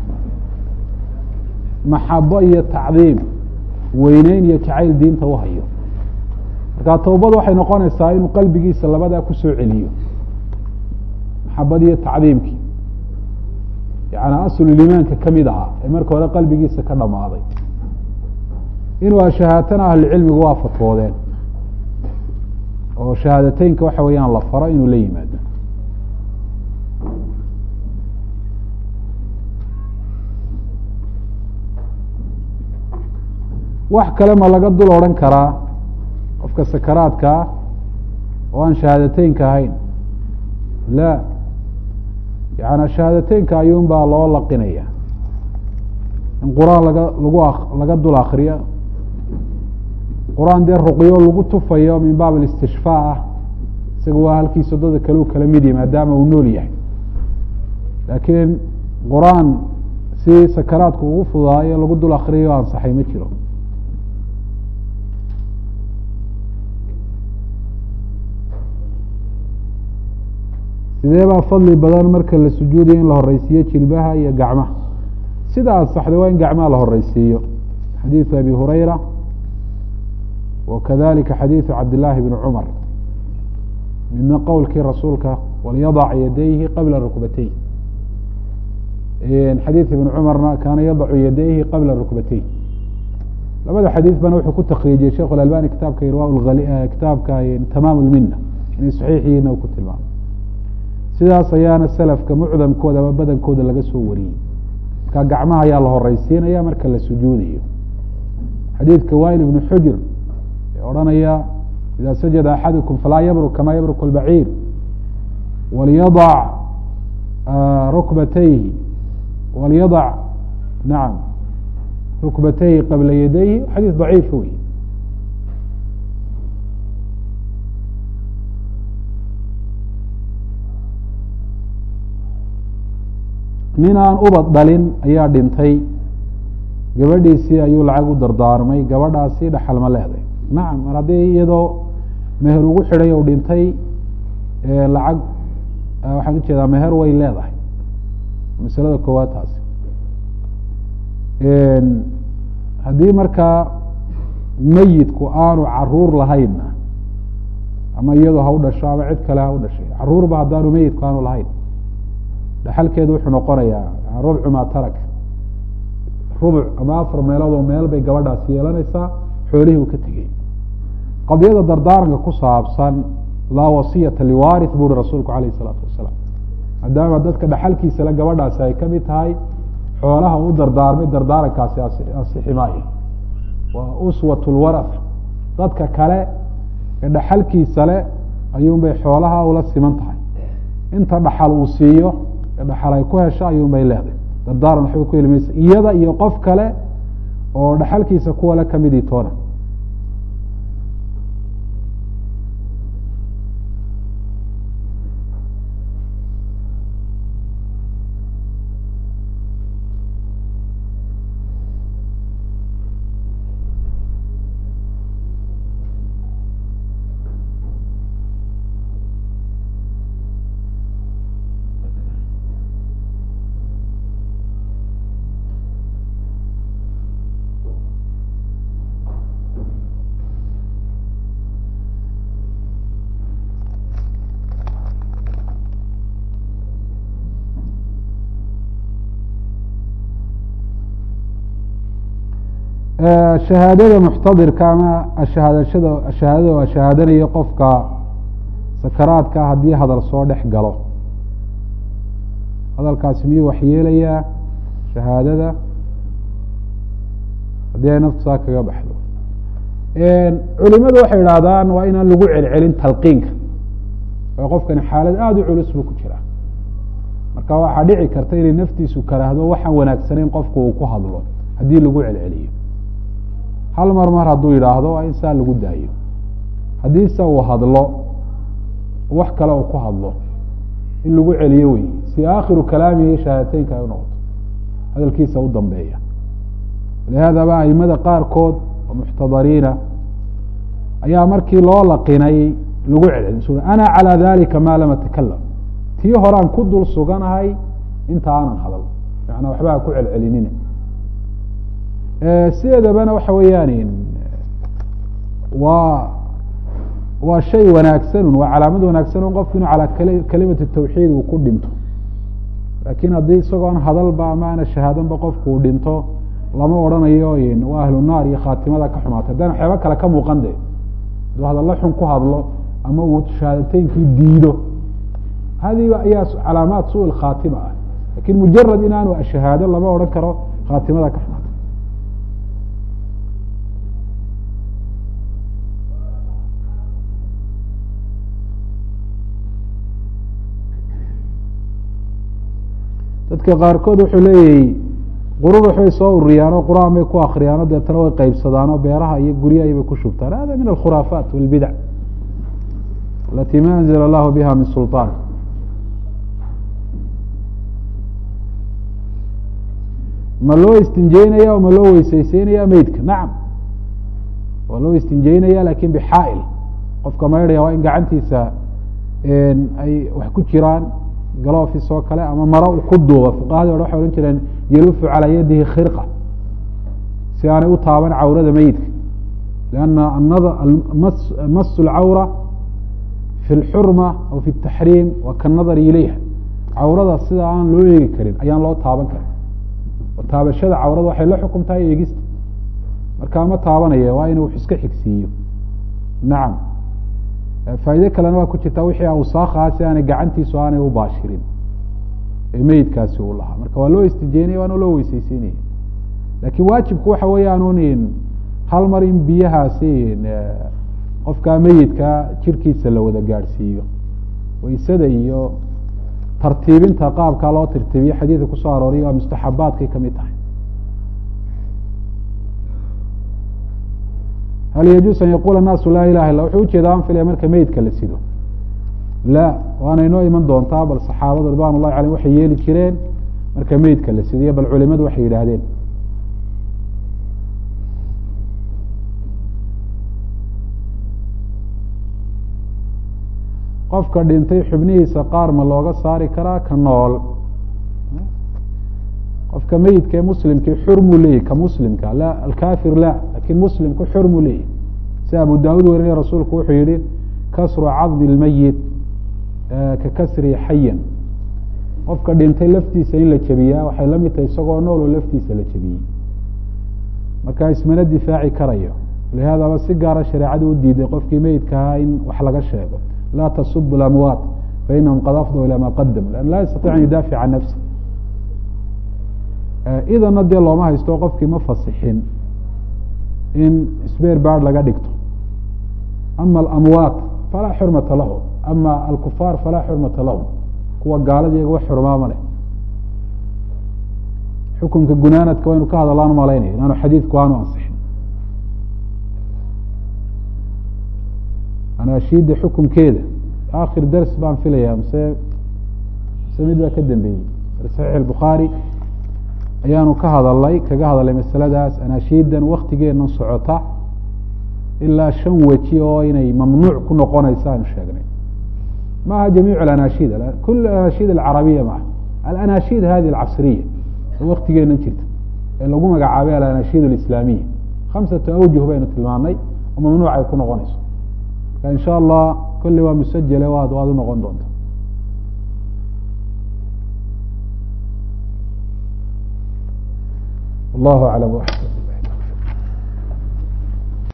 maxabo iyo tacdiim weyneyn iyo jacayl diinta u hayo marka towbad waxay noqonaysaa inuu qalbigiisa labadaa kusoo celiyo maxabad iyo tacdiimkii yani aslulimaanka kamid ahaa ee marka hore qalbigiisa ka dhamaaday inuu ashahaatana ahlucilmigu waa fatwoodeen oo shahaadateynka waxa weeyaan la faro inuu la yimaado wax kale ma laga dul odhan karaa qofka sakaraadkaa oo aan shahaadateynka ahayn la yani shahaadateynka ayuun baa loo laqinaya in qur-aan laga lagu laga dul akriyo qur-aan dee ruqyo lagu tufayo min baab alistishfaa ah isaga waa halkiisa dada kale u kala mid yahy maadaama uu nool yahay laakiin qur-aan si sakaraadku ugu fudaayo lagu dul akriyo ansaxay ma jiro sidee baa fadli badan marka la sujuudayo in la horeysiiyo jilbaha iyo gacmaha sida ansaxday waa in gacmaha la horeysiiyo xadiiثu abi hurayra wakadalika xadiiثu cabdillaahi bni cumar midna qowlkii rasuulka walyadac yadayhi qabla rukbatey xadiiث ibn cumarna kaana yadacu yadayhi qabla rukbatey labada xadiiث bana wuxuu ku takriijiyey sheikh اlalbani kitaabka irwa kitaabka tamaam اlmina inay saxiixiina ku tilmaamay sidaas ayaana selafka mucdamkooda ama badankooda laga soo wariyey marka gacmaha ayaa la horeysiinaya marka la sujuudayo xadiidka wail ibnu xujr ee odhanaya ida sajada axadukum falaa yabruk kama yabruk اlbaciir walyadac rukbatayhi walyadac nacam rukbatayhi qabla yadayhi xadiis daciifa wey nin aan ubad dhalin ayaa dhintay gabadhiisii ayuu lacag u dardaarmay gabadhaasi dhaxal ma leeday nacam mar haddii iyadoo meher ugu xidhay ou dhintay lacag waxaan ujeedaa meher way leedahay masalada koowaad taasi haddii markaa meyidku aanu caruur lahaynna ama iyadu ha u dhasho ama cid kale ha u dhashay caruurba haddaanu meyidku aanu lahayn dhaxalkeedu wuxuu noqonayaa rubcu maa tarak rubuc ama afar meeloodoo meel bay gabadhaasi yeelanaysaa xoolihii uu ka tegey qadiyada dardaaranka ku saabsan laa wasiyata liwaarith buuri rasuulku alayh isalaatu wasalaam maadaama dadka dhaxalkiisa le gabadhaasi ay kamid tahay xoolaha u dardaarmay dardaarankaasi asixi maayo waa uswat lwarath dadka kale ee dhaxalkiisa le ayuunbay xoolaha ula siman tahay inta dhaxal uu siiyo ee dhaxal ay ku hesho ayuunbay leedahay dardaaran waxba ku heli maysa iyada iyo qof kale oo dhaxalkiisa kuwale kamidii toona shahaadada muxtadirka ama ashahaadashada shahaadada waa shahaadanayo qofka sakaraadka haddii hadal soo dhex galo hadalkaasi miyuu waxyeelayaa shahaadada haddii ay naftu saa kaga baxdo culimadu waxay idhaahdaan waa inaan lagu celcelin talqiinka oo qofkani xaalad aada u culus buu ku jiraa marka waxaa dhici karta inay naftiisu karaahdo waxaan wanaagsanayn qofku uu ku hadlo haddii lagu celceliyo hal mar mar hadduu yidhaahdo waa in saa lagu daayo haddiise uu hadlo wax kale uu ku hadlo in lagu celiyo wey si aakhiru kalaamihi shahaadateynka ay unoqoto hadalkiisa u dambeeya lihaadaba aimada qaarkood oo muxtadariina ayaa markii loo laqinay lagu celcelin ana calى dalika ma lam atakalam tii horaan ku dul suganahay inta aanan hadal manaa waxba ha ku celcelinina sideedabana waxa weeyaan waa waa shay wanaagsanun waa calaamad wanaagsanun qofku inu calaa kalimati tawxiid uu ku dhinto laakiin haddii isagoon hadalba ama ana shahaadanba qofku uu dhinto lama odrhanayo waa ahlu naar iyo khaatimada ka xumaatay haddaan waxyaaba kale ka muuqan de hadduu hadallo xun ku hadlo ama uu shahaadateynkii diido hadiiba ayaa calaamaad su khaatima ah lakin mujarad inaanu shahaado lama odhan karo khaatimada ka xumaatay dadka qaarkood wuxuu leeyahy qururux bay soo ururiyaan oo qur-aan bay ku akriyaan oo deetana way qeybsadaan oo beeraha iyo guryahay bay ku shubtaan hada min alkhuraafaat walbidac alati ma anzla allahu biha min sulطaan ma loo istinjeynaya ma loo weyseyseynaya meydka nacam waa loo istinjeynaya lakin bixaail qofka maydhaya waa in gacantiisa ay wax ku jiraan galofis oo kale ama maro ku duuba fuqahadii hore waxay odhan jireen yalufu calaa yadihi khirqa si aanay u taaban cawrada meyidka lianna masu lcawra fi lxurma aw fi taxriim wa kanadari ilayha cawrada sida aan loo eegi karin ayaan loo taaban karin oo taabashada cawrada waxay la xukum tahay eegista markaa ma taabanaya waa inuu wax iska xigsiiyo nacam faa'iide kalena waa ku jirtaa wixii awsaakhaa si aanay gacantiisu aanay u baashirin ee meyidkaasi uu lahaa marka waa loo istijeynaya waana loo weyseyseynaya laakiin waajibku waxa weeyaan hal mar in biyahaasi qofkaa meyidka jirkiisa la wada gaadhsiiyo waysada iyo tartiibinta qaabkaa loo tirtiibiye xadiidka kusoo arooriya waa mustaxabaadkay kamid tahay hal yajuus an yaquula الnaasu laa ilaha illa wuxuu ujeeda an filaya marka meydka la sido la waana inoo iman doontaa bal saxaabadu ridwan ullahi aleyhim waxay yeeli jireen marka meydka la sidiyo bal culimadu waxay yidhaahdeen qofka dhintay xubnihiisa qaar ma looga saari karaa ka nool qofka meyidka ee muslimkii xurmuu leeyahy ka muslimka la alkafir la lakin muslimku xurmuu leeyahy si abu daawud werinaya rasuulku wuxuu yihi kasru cadmi lmeyit ka kasrihi xayan qofka dhintay laftiisa in la jebiyaa waxay la mid tahay isagoo nool oo laftiisa la jebiyey marka ismana difaaci karayo lihaadaba si gaara shareecadu u diiday qofkii meyidka ahaa in wax laga sheego laa tasubu lamwaat fainahum qad afduu ilaa ma qadamu lan laa yastaطic an yudaafic can nafsi idana dee looma haysto qofkii ma fasixin in sbeer baard laga dhigto ama alamwaat falaa xurmata lahu ama alkufaar falaa xurmata lahum kuwa gaalada iyaga wax xurmaama leh xukunka gunaanadka waynu ka hadallaan malaynaya inaanu xadiidku aanu ansixin anaashiida xukunkeeda akhir ders baan filaya mse mse mid baa ka dambeeyey saxiix albukhaari ayaanu ka hadalnay kaga hadalnay masaladaas anaashiidan waktigeena socota ilaa shan weji oo inay mamnuuc ku noqonayso aanu sheegnay maaha jamiic alanashid kul anashid alcarabiya maaha alanashid hadi alcasriya oo waktigeena jirta ee lagu magacaabay alanashid alislaamiya khamsatu awjuh baynu tilmaanay oo mamnuuc ay ku noqonayso marka in sha allah kolley waa musajele waad waad u noqon doonta wallahu aclam